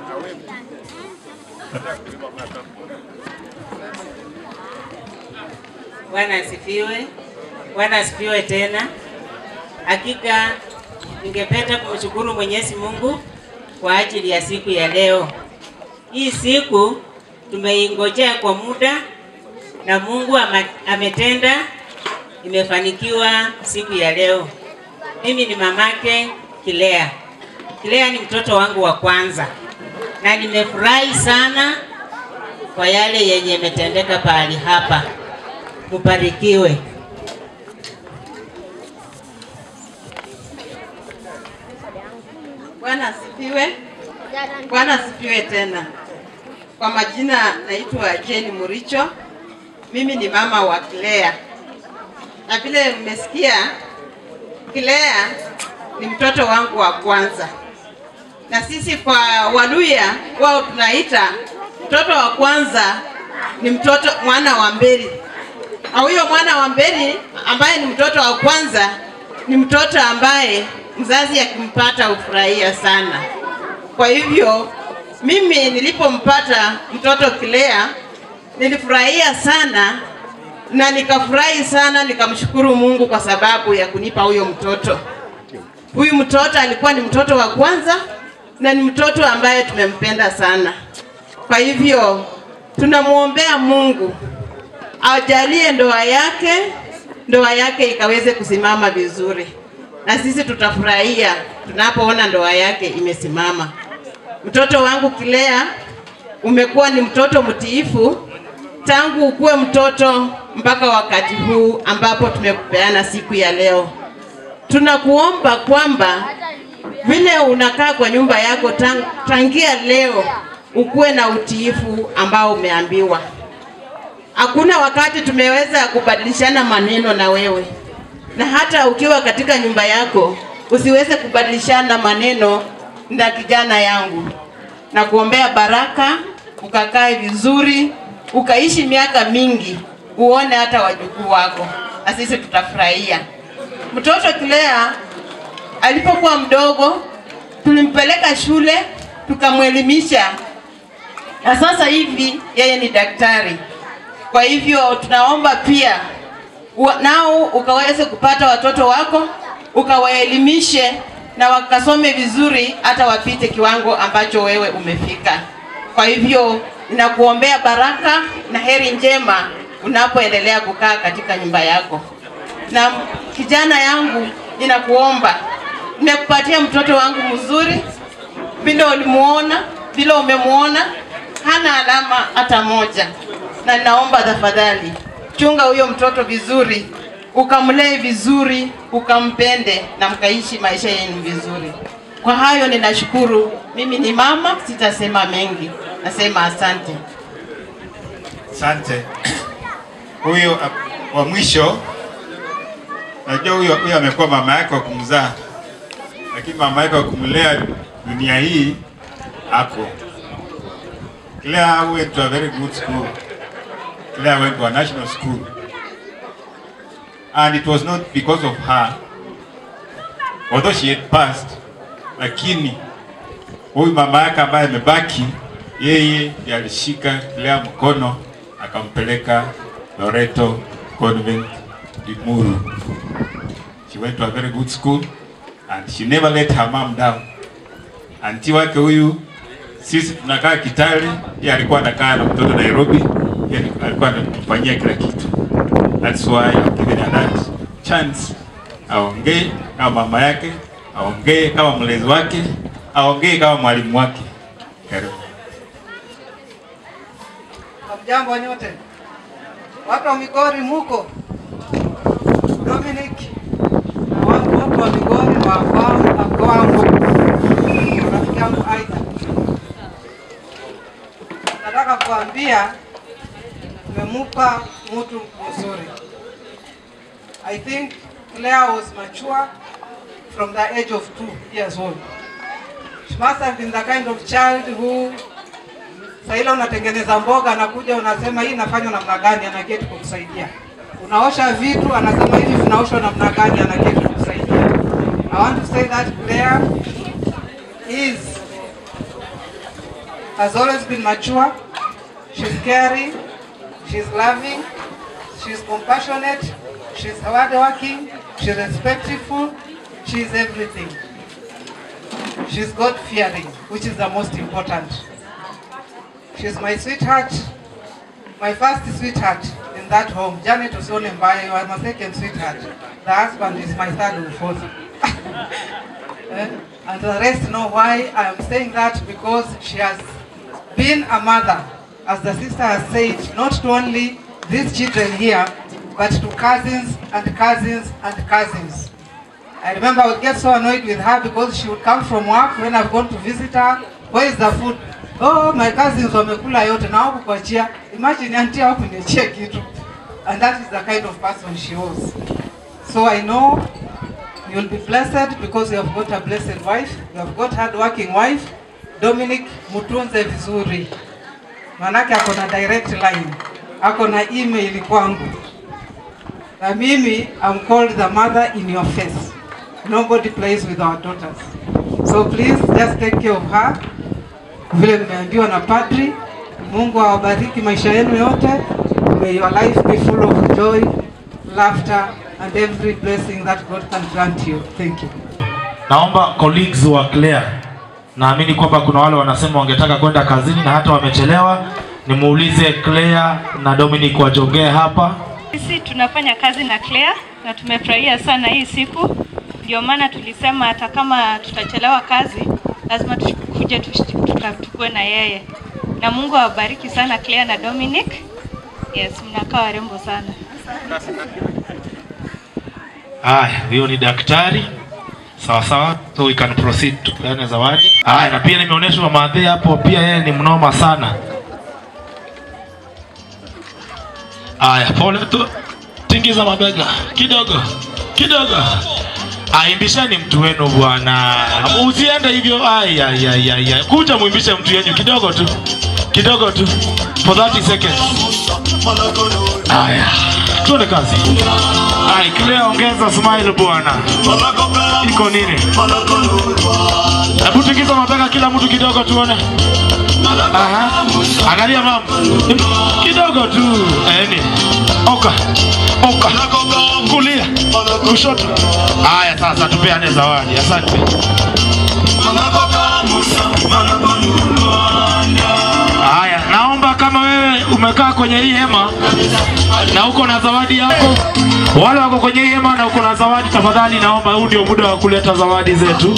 Bwana asifiwe. Bwana asifiwe tena. Hakika ningependa kumshukuru Mwenyezi Mungu kwa ajili ya siku ya leo. Hii siku tumeingojea kwa muda na Mungu ama- ametenda, imefanikiwa siku ya leo. Mimi ni mamake Kilea. Kilea ni mtoto wangu wa kwanza na nimefurahi sana kwa yale yenye imetendeka pahali hapa. Mubarikiwe. Bwana asifiwe. Bwana asifiwe tena. Kwa majina naitwa Jane Muricho. Mimi ni mama wa Claire. Na vile mmesikia, Claire ni mtoto wangu wa kwanza, na sisi kwa Waluya wao tunaita mtoto wa kwanza ni mtoto mwana wa mbili. Na huyo mwana wa Mbeni ambaye ni mtoto wa kwanza ni mtoto ambaye mzazi akimpata hufurahia sana. Kwa hivyo mimi nilipompata mtoto Kilea nilifurahia sana na nikafurahi sana, nikamshukuru Mungu kwa sababu ya kunipa huyo mtoto. Huyu mtoto alikuwa ni mtoto wa kwanza na ni mtoto ambaye tumempenda sana. Kwa hivyo tunamwombea Mungu ajalie ndoa yake, ndoa yake ikaweze kusimama vizuri, na sisi tutafurahia tunapoona ndoa yake imesimama. Mtoto wangu Kilea, umekuwa ni mtoto mtiifu tangu ukuwe mtoto mpaka wakati huu ambapo tumekupeana siku ya leo. Tunakuomba kwamba vile unakaa kwa nyumba yako tang, tangia leo ukuwe na utiifu ambao umeambiwa. Hakuna wakati tumeweza kubadilishana maneno na wewe, na hata ukiwa katika nyumba yako usiweze kubadilishana maneno na kijana yangu. Na kuombea baraka, ukakae vizuri, ukaishi miaka mingi, uone hata wajukuu wako, na sisi tutafurahia. Mtoto Kilea alipokuwa mdogo tulimpeleka shule tukamwelimisha, na sasa hivi yeye ni daktari. Kwa hivyo tunaomba pia wa- nao ukaweze kupata watoto wako ukawaelimishe na wakasome vizuri, hata wapite kiwango ambacho wewe umefika. Kwa hivyo ninakuombea baraka na heri njema unapoendelea kukaa katika nyumba yako. Na kijana yangu, ninakuomba, nimekupatia mtoto wangu mzuri, vile ulimuona, vile umemuona, hana alama hata moja, na ninaomba tafadhali chunga huyo mtoto vizuri, ukamlee vizuri, ukampende na mkaishi maisha yenu vizuri. Kwa hayo ninashukuru. Mimi ni mama, sitasema mengi, nasema asante. Asante. Huyo ap- wa mwisho, najua huyo huyo amekuwa mama yake wa kumzaa, lakini mama yake wa kumlea dunia hii ako. Claire went to a very good school. Claire went to a national school. And it was not because of her, although she had passed, lakini huyu mama yake ambaye amebaki, yeye ndiye alishika Claire mkono akampeleka Loreto Convent Limuru. She went to a very good school and she never let her mom down. Anti wake huyu sisi tunakaa Kitale, yeye alikuwa anakaa na mtoto Nairobi, yeye alikuwa anamfanyia kila kitu. That's why I'm giving her that chance. Aongee kama mama yake, aongee kama mlezi wake, aongee kama mwalimu wake. Karibu. Hamjambo nyote, watu wa Migori muko? Dominic na watu wote wa Migori wafahamu akwangu, rafiki yangu Aida. Nataka kuambia tumemupa mtu mzuri. I think Claire was mature from the age of two years old. She must have been the kind of child who Saa ile unatengeneza mboga, anakuja unasema hii inafanywa namna gani, anaketi kukusaidia. Unaosha vitu, anasema hivi vinaoshwa namna gani, anaketi kukusaidia. I want to say that Claire is has always been mature. She's caring, she's loving, she's compassionate, she's hardworking, she's respectful, she's everything. She's God fearing, which is the most important. She's my sweetheart, my first sweetheart in that home. Janet Usione Mbaye, you are my second sweetheart. The husband is my third or fourth. Eh, and the rest know why I am saying that because she has been a mother, as the sister has said, not to only these children here, but to cousins and cousins and cousins. I remember I would get so annoyed with her because she would come from work when I've gone to visit her. Where is the food? Oh, my cousins wamekula yote na hawakukuachia. Imagine auntie hawakuniachia kitu. And that is the kind of person she was. So I know you'll be blessed because you have got a blessed wife. You have got hard-working wife. Dominic, mutunze vizuri. Manake ako na direct line. Ako na email kwangu. Na mimi I'm called the mother in your face. Nobody plays with our daughters. So please just take care of her. Vile mmeambiwa na padri, Mungu awabariki maisha yenu yote. May your life be full of joy, laughter and every blessing that God can grant you. Thank you. Naomba colleagues wa Claire, naamini kwamba kuna wale wanasema wangetaka kwenda kazini na hata wamechelewa. Nimuulize Claire na Dominic wajongee hapa. Sisi tunafanya kazi na Claire na tumefurahia sana hii siku, ndio maana tulisema hata kama tutachelewa kazi lazima tukuje tush- tuka- tukue na yeye, na Mungu awabariki sana Claire na Dominic. Yes, mnakaa warembo sana. Haya, huyo ni daktari. Sawa sawa, so we can proceed tupeane zawadi. Haya, na pia nimeonyeshwa madhe hapo, pia yeye ni mnoma sana. Haya, pole tu, tingiza mabega kidogo kidogo. Aimbisheni mtu wenu bwana, usiende hivyo. Ai, ai, ai, ai, ai. Kuja muimbishe mtu yenyu kidogo tu, kidogo tu, for 30 seconds. Haya, tuone kazi. Ai, Claire ongeza smile bwana. Iko nini? Hebu tingiza mabega kila mtu kidogo tuone. Aha. Angalia mama. Kidogo tu. Eni. Oka. Oka. Kulia. Kushoto. Haya sasa tupeane zawadi. Asante. Haya, naomba kama wewe umekaa kwenye hii hema na uko na zawadi yako, wale wako kwenye hii hema na uko na zawadi, tafadhali naomba, huu ndio muda wa kuleta zawadi zetu.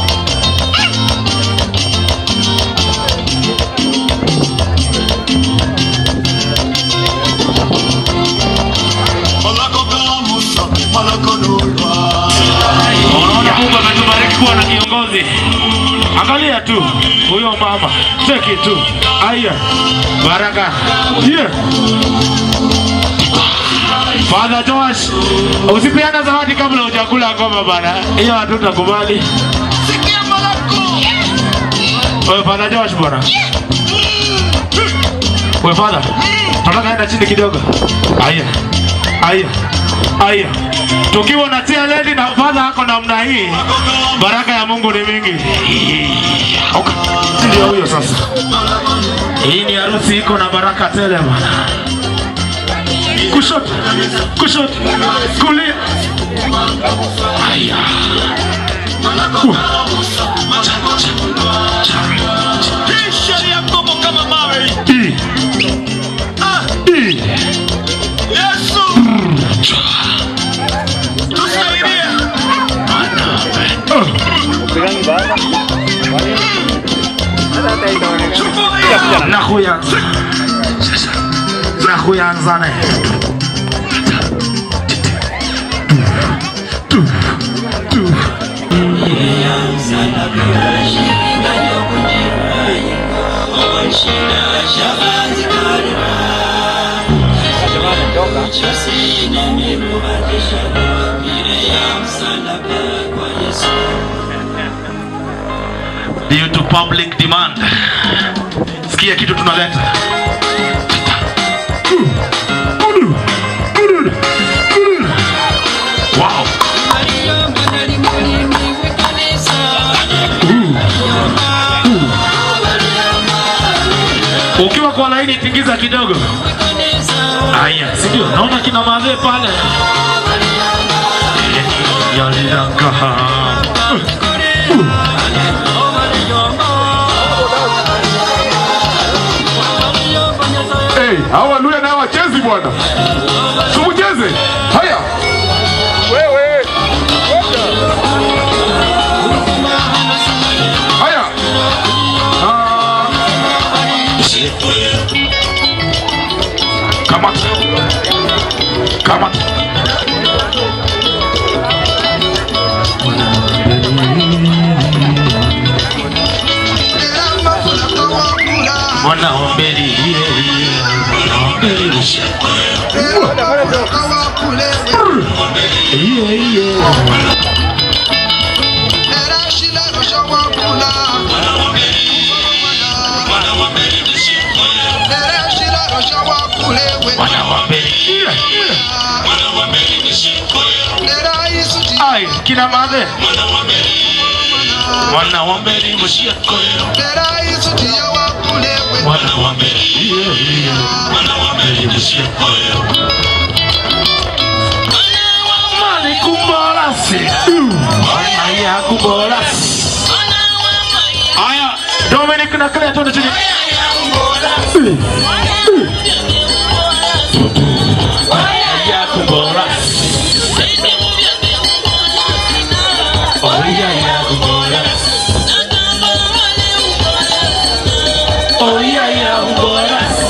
Unaona Mungu ametubariki kuwa na kiongozi. Angalia tu huyo mama, cheki tu. Aya, baraka. Yeah. Father Josh, usipeana zawadi kabla hujakula ngoma bana, hiyo hatutakubali. Wewe Father Josh bwana. Wewe Father, tunataka enda chini kidogo. Aya, aya, aya. Tukiwa na tia lady na Father ako namna hii, baraka ya Mungu ni mingi. Okay. Ndio huyo sasa. Hii ni harusi iko na baraka tele bwana kushoto, kushoto, kulia. Aya. Uh. I. I. Nakuyanza. Nakuyanza ne. Due to public demand. Sikia kitu tunaleta. Wow. Ukiwa kwa laini tingiza kidogo. Aya, si ndio? Naona kina madhe pale. Yalilanga. Hey, hawa Luya nao wachezi bwana. Tumucheze. Haya. Wewe. Haya. Kamata. Kamata. Mwana wa mbeli, yeah, yeah. Mwana wa mbeli, yeah, yeah. Mwana wa mbeli, yeah, yeah. Ai, kina madhe. Mwana wa mbele mshia koyo. Mwana wa mbele. Mwana wa mbele mshia koyo. Mali kumbolasi. Aya kumbolasi. Aya, Dominic na Claire tuende chini. Aya kumbolasi. Oh yeah, yeah, kumbolasi. Oh yeah, yeah, kumbolasi.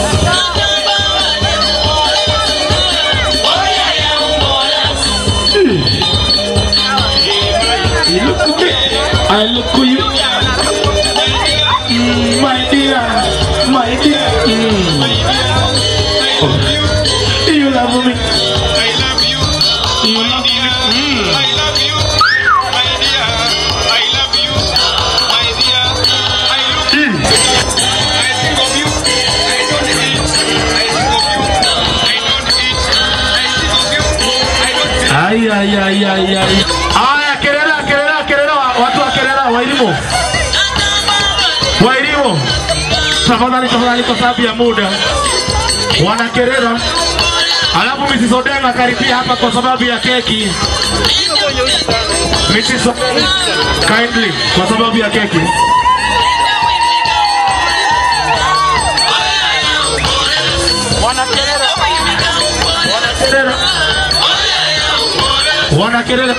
You look at me, I look at you. Mm, my dear, my dear. Mm. Oh. You love me. I love you. You love me. Mm. I love you. My dear, I love you. My dear, I love you. I think of you. I don't eat. I think of you. I don't eat. I think of you. I don't Ay, ay, ay, ay, ay. Aya, kelele, kelele, kelele, watu wa kelele, wa elimu. Wa elimu. Tafadhali, tafadhali kwa sababu ya muda. Wanakerera. Alafu Mrs. Odenga karibia hapa kwa sababu ya keki. Mrs. Odenga, kindly kwa sababu ya keki. Wanakerera. Wanakerera. Wanakerera.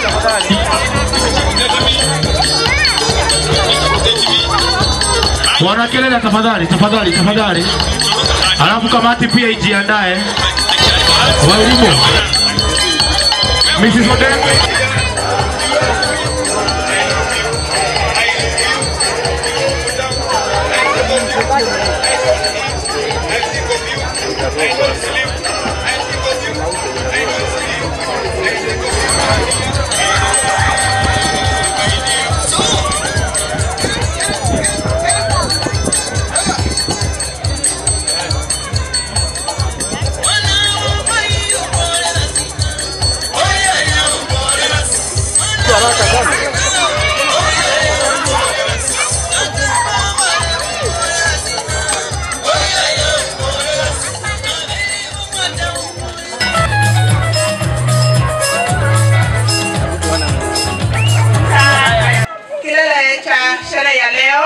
Wanakelele tafadhali, tafadhali, tafadhali. Alafu kamati pia ijiandae. Walimu. Mrs. Odenga. kilele cha sherehe ya leo,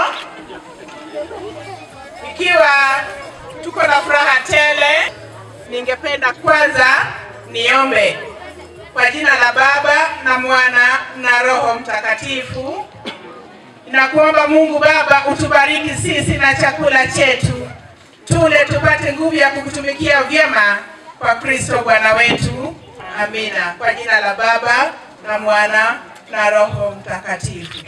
ikiwa tuko na furaha tele, ningependa kwanza niombe kwa jina la Baba na Mwana na Roho Mtakatifu. Nakuomba Mungu Baba utubariki sisi na chakula chetu, tule tupate nguvu ya kukutumikia vyema kwa Kristo Bwana wetu. Amina. Kwa jina la Baba na Mwana na Roho Mtakatifu.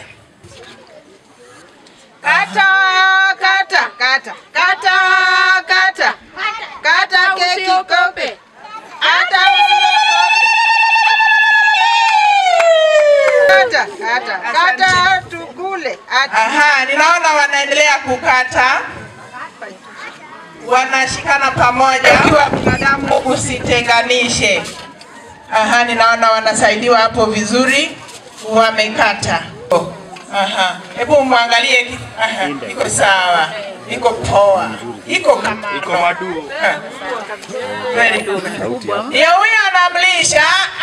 Kata, kata, kata, kata, kata, kata keki kope, kata kata, kata, kata tukule. Aha, ninaona wanaendelea kukata, wanashikana pamoja. Ikiwa binadamu usitenganishe. Aha, ninaona wanasaidiwa hapo vizuri, wamekata. Aha, hebu mwangalie. Aha, iko sawa, iko poa, iko kama iko madu. Very good. Ndio huyo anamlisha.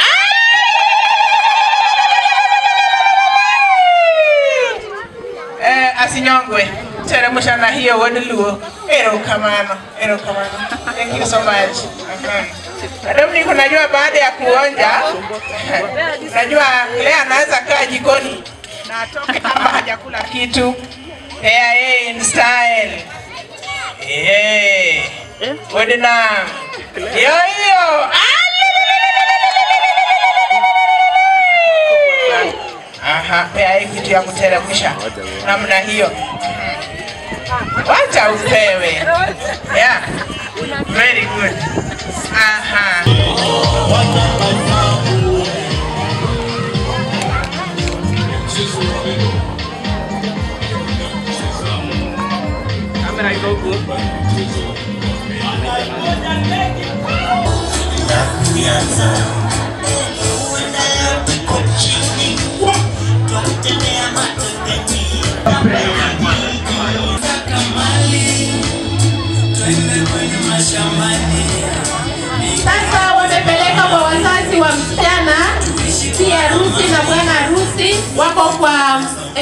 Eh, asinyongwe teremsha na hiyo wadiluo. Erokamano, erokamano. Thank you so much. Aha. Madam niko najua baada ya kuonja, najua leo anaweza kaa jikoni na atoke kama hajakula kitu. Yeah, yeah, in style. Yeah. Wedina. Yo hiyo. Aha, pea hii kitu ya kuteremsha namna hiyo. Wacha upewe. Yeah. Very good. Aha. Kamera iko huku. Iko chini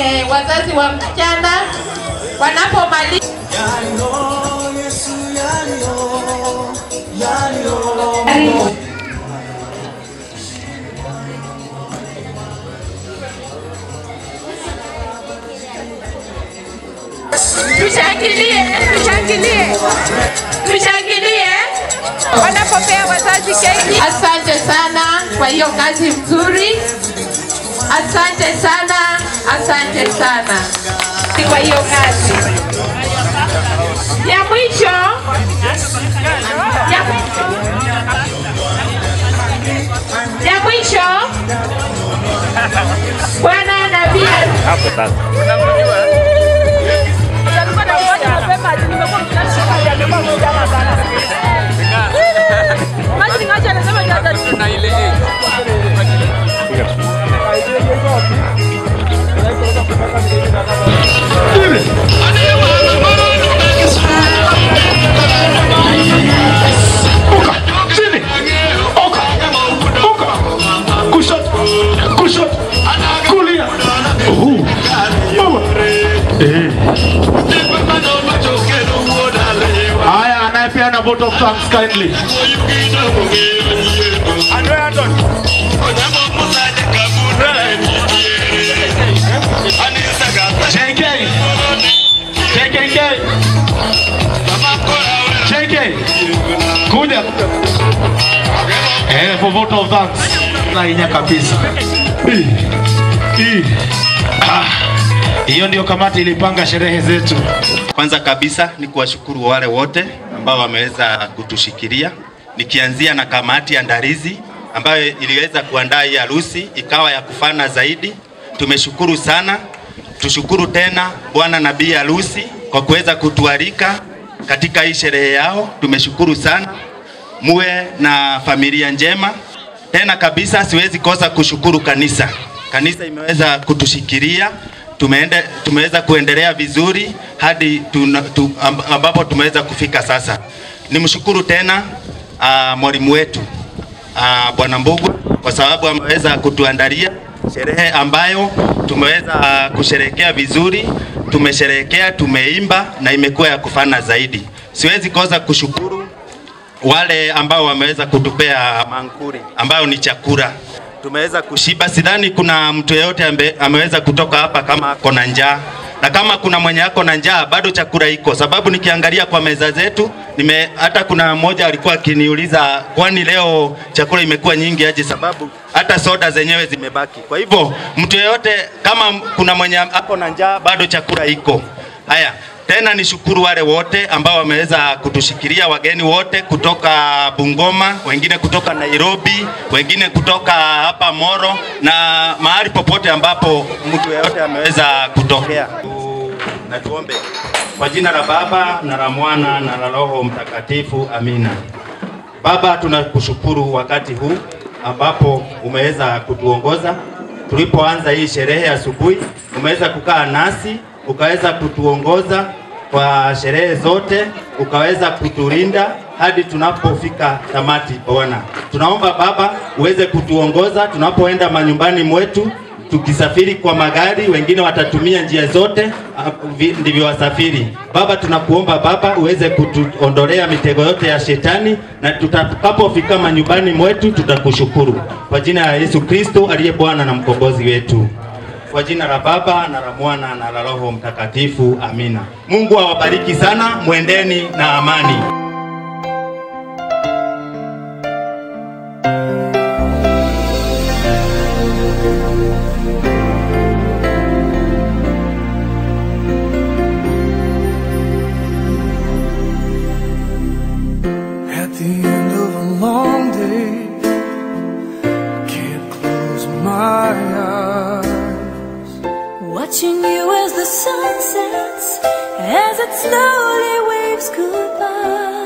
eh, wazazi wa msichana wanapomaliza Tushangilie, tushangilie, tushangilie wanapopea wazazi keki. Asante sana kwa hiyo kazi mzuri, asante sana, asante sana kwa hiyo kazi. Ya mwisho, ya mwisho, ya mwisho, Bwana nabii Hapo sasa. Kushoto, kushoto, kulia. Oh, mama. Eh. Haya, anayepeana vote of thanks kindly. JK. JKK. JK. Kuja. Eh, for vote of thanks. Nainya kabisa. Hii. Hii. Ah. Hiyo ndio kamati ilipanga sherehe zetu. Kwanza kabisa ni kuwashukuru wale wote ambao wameweza kutushikilia, nikianzia na kamati ya ndarizi ambayo iliweza kuandaa hii harusi ikawa ya kufana zaidi. Tumeshukuru sana. Tushukuru tena bwana nabii harusi kwa kuweza kutualika katika hii sherehe yao. Tumeshukuru sana, muwe na familia njema. Tena kabisa siwezi kosa kushukuru kanisa. Kanisa imeweza kutushikilia tumeende, tumeweza kuendelea vizuri hadi tuna, tu, amb- ambapo tumeweza kufika sasa. Nimshukuru tena uh, mwalimu wetu uh, Bwana Mbugwa kwa sababu ameweza kutuandalia sherehe ambayo tumeweza uh, kusherehekea vizuri. Tumesherehekea, tumeimba na imekuwa ya kufana zaidi. Siwezi kosa kushukuru wale ambao wameweza kutupea mankuri ambayo ni chakula tumeweza kushiba. Sidhani kuna mtu yeyote ambe, ameweza kutoka hapa kama ako na njaa, na kama kuna mwenye ako na njaa bado chakula iko, sababu nikiangalia kwa meza zetu nime, hata kuna mmoja alikuwa akiniuliza kwani leo chakula imekuwa nyingi aje, sababu hata soda zenyewe zimebaki. Kwa hivyo mtu yeyote kama kuna mwenye ako na njaa bado chakula iko. Haya, tena nishukuru wale wote ambao wameweza kutushikilia, wageni wote kutoka Bungoma, wengine kutoka Nairobi, wengine kutoka hapa Moro na mahali popote ambapo mtu yeyote ameweza kutokea. Na tuombe kwa jina la Baba na la Mwana na la Roho Mtakatifu, amina. Baba, tunakushukuru wakati huu ambapo umeweza kutuongoza tulipoanza hii sherehe asubuhi, umeweza kukaa nasi ukaweza kutuongoza kwa sherehe zote, ukaweza kutulinda hadi tunapofika tamati. Bwana, tunaomba Baba uweze kutuongoza tunapoenda manyumbani mwetu, tukisafiri kwa magari, wengine watatumia njia zote ah, vi- ndivyo wasafiri. Baba, tunakuomba Baba uweze kutuondolea mitego yote ya shetani, na tutakapofika manyumbani mwetu tutakushukuru kwa jina la Yesu Kristo aliye Bwana na mkombozi wetu. Kwa jina la Baba na la Mwana na la Roho Mtakatifu, amina. Mungu awabariki sana, mwendeni na amani. At the end of a long day, can't close my eyes. Watching you as the sun sets, as it slowly waves goodbye.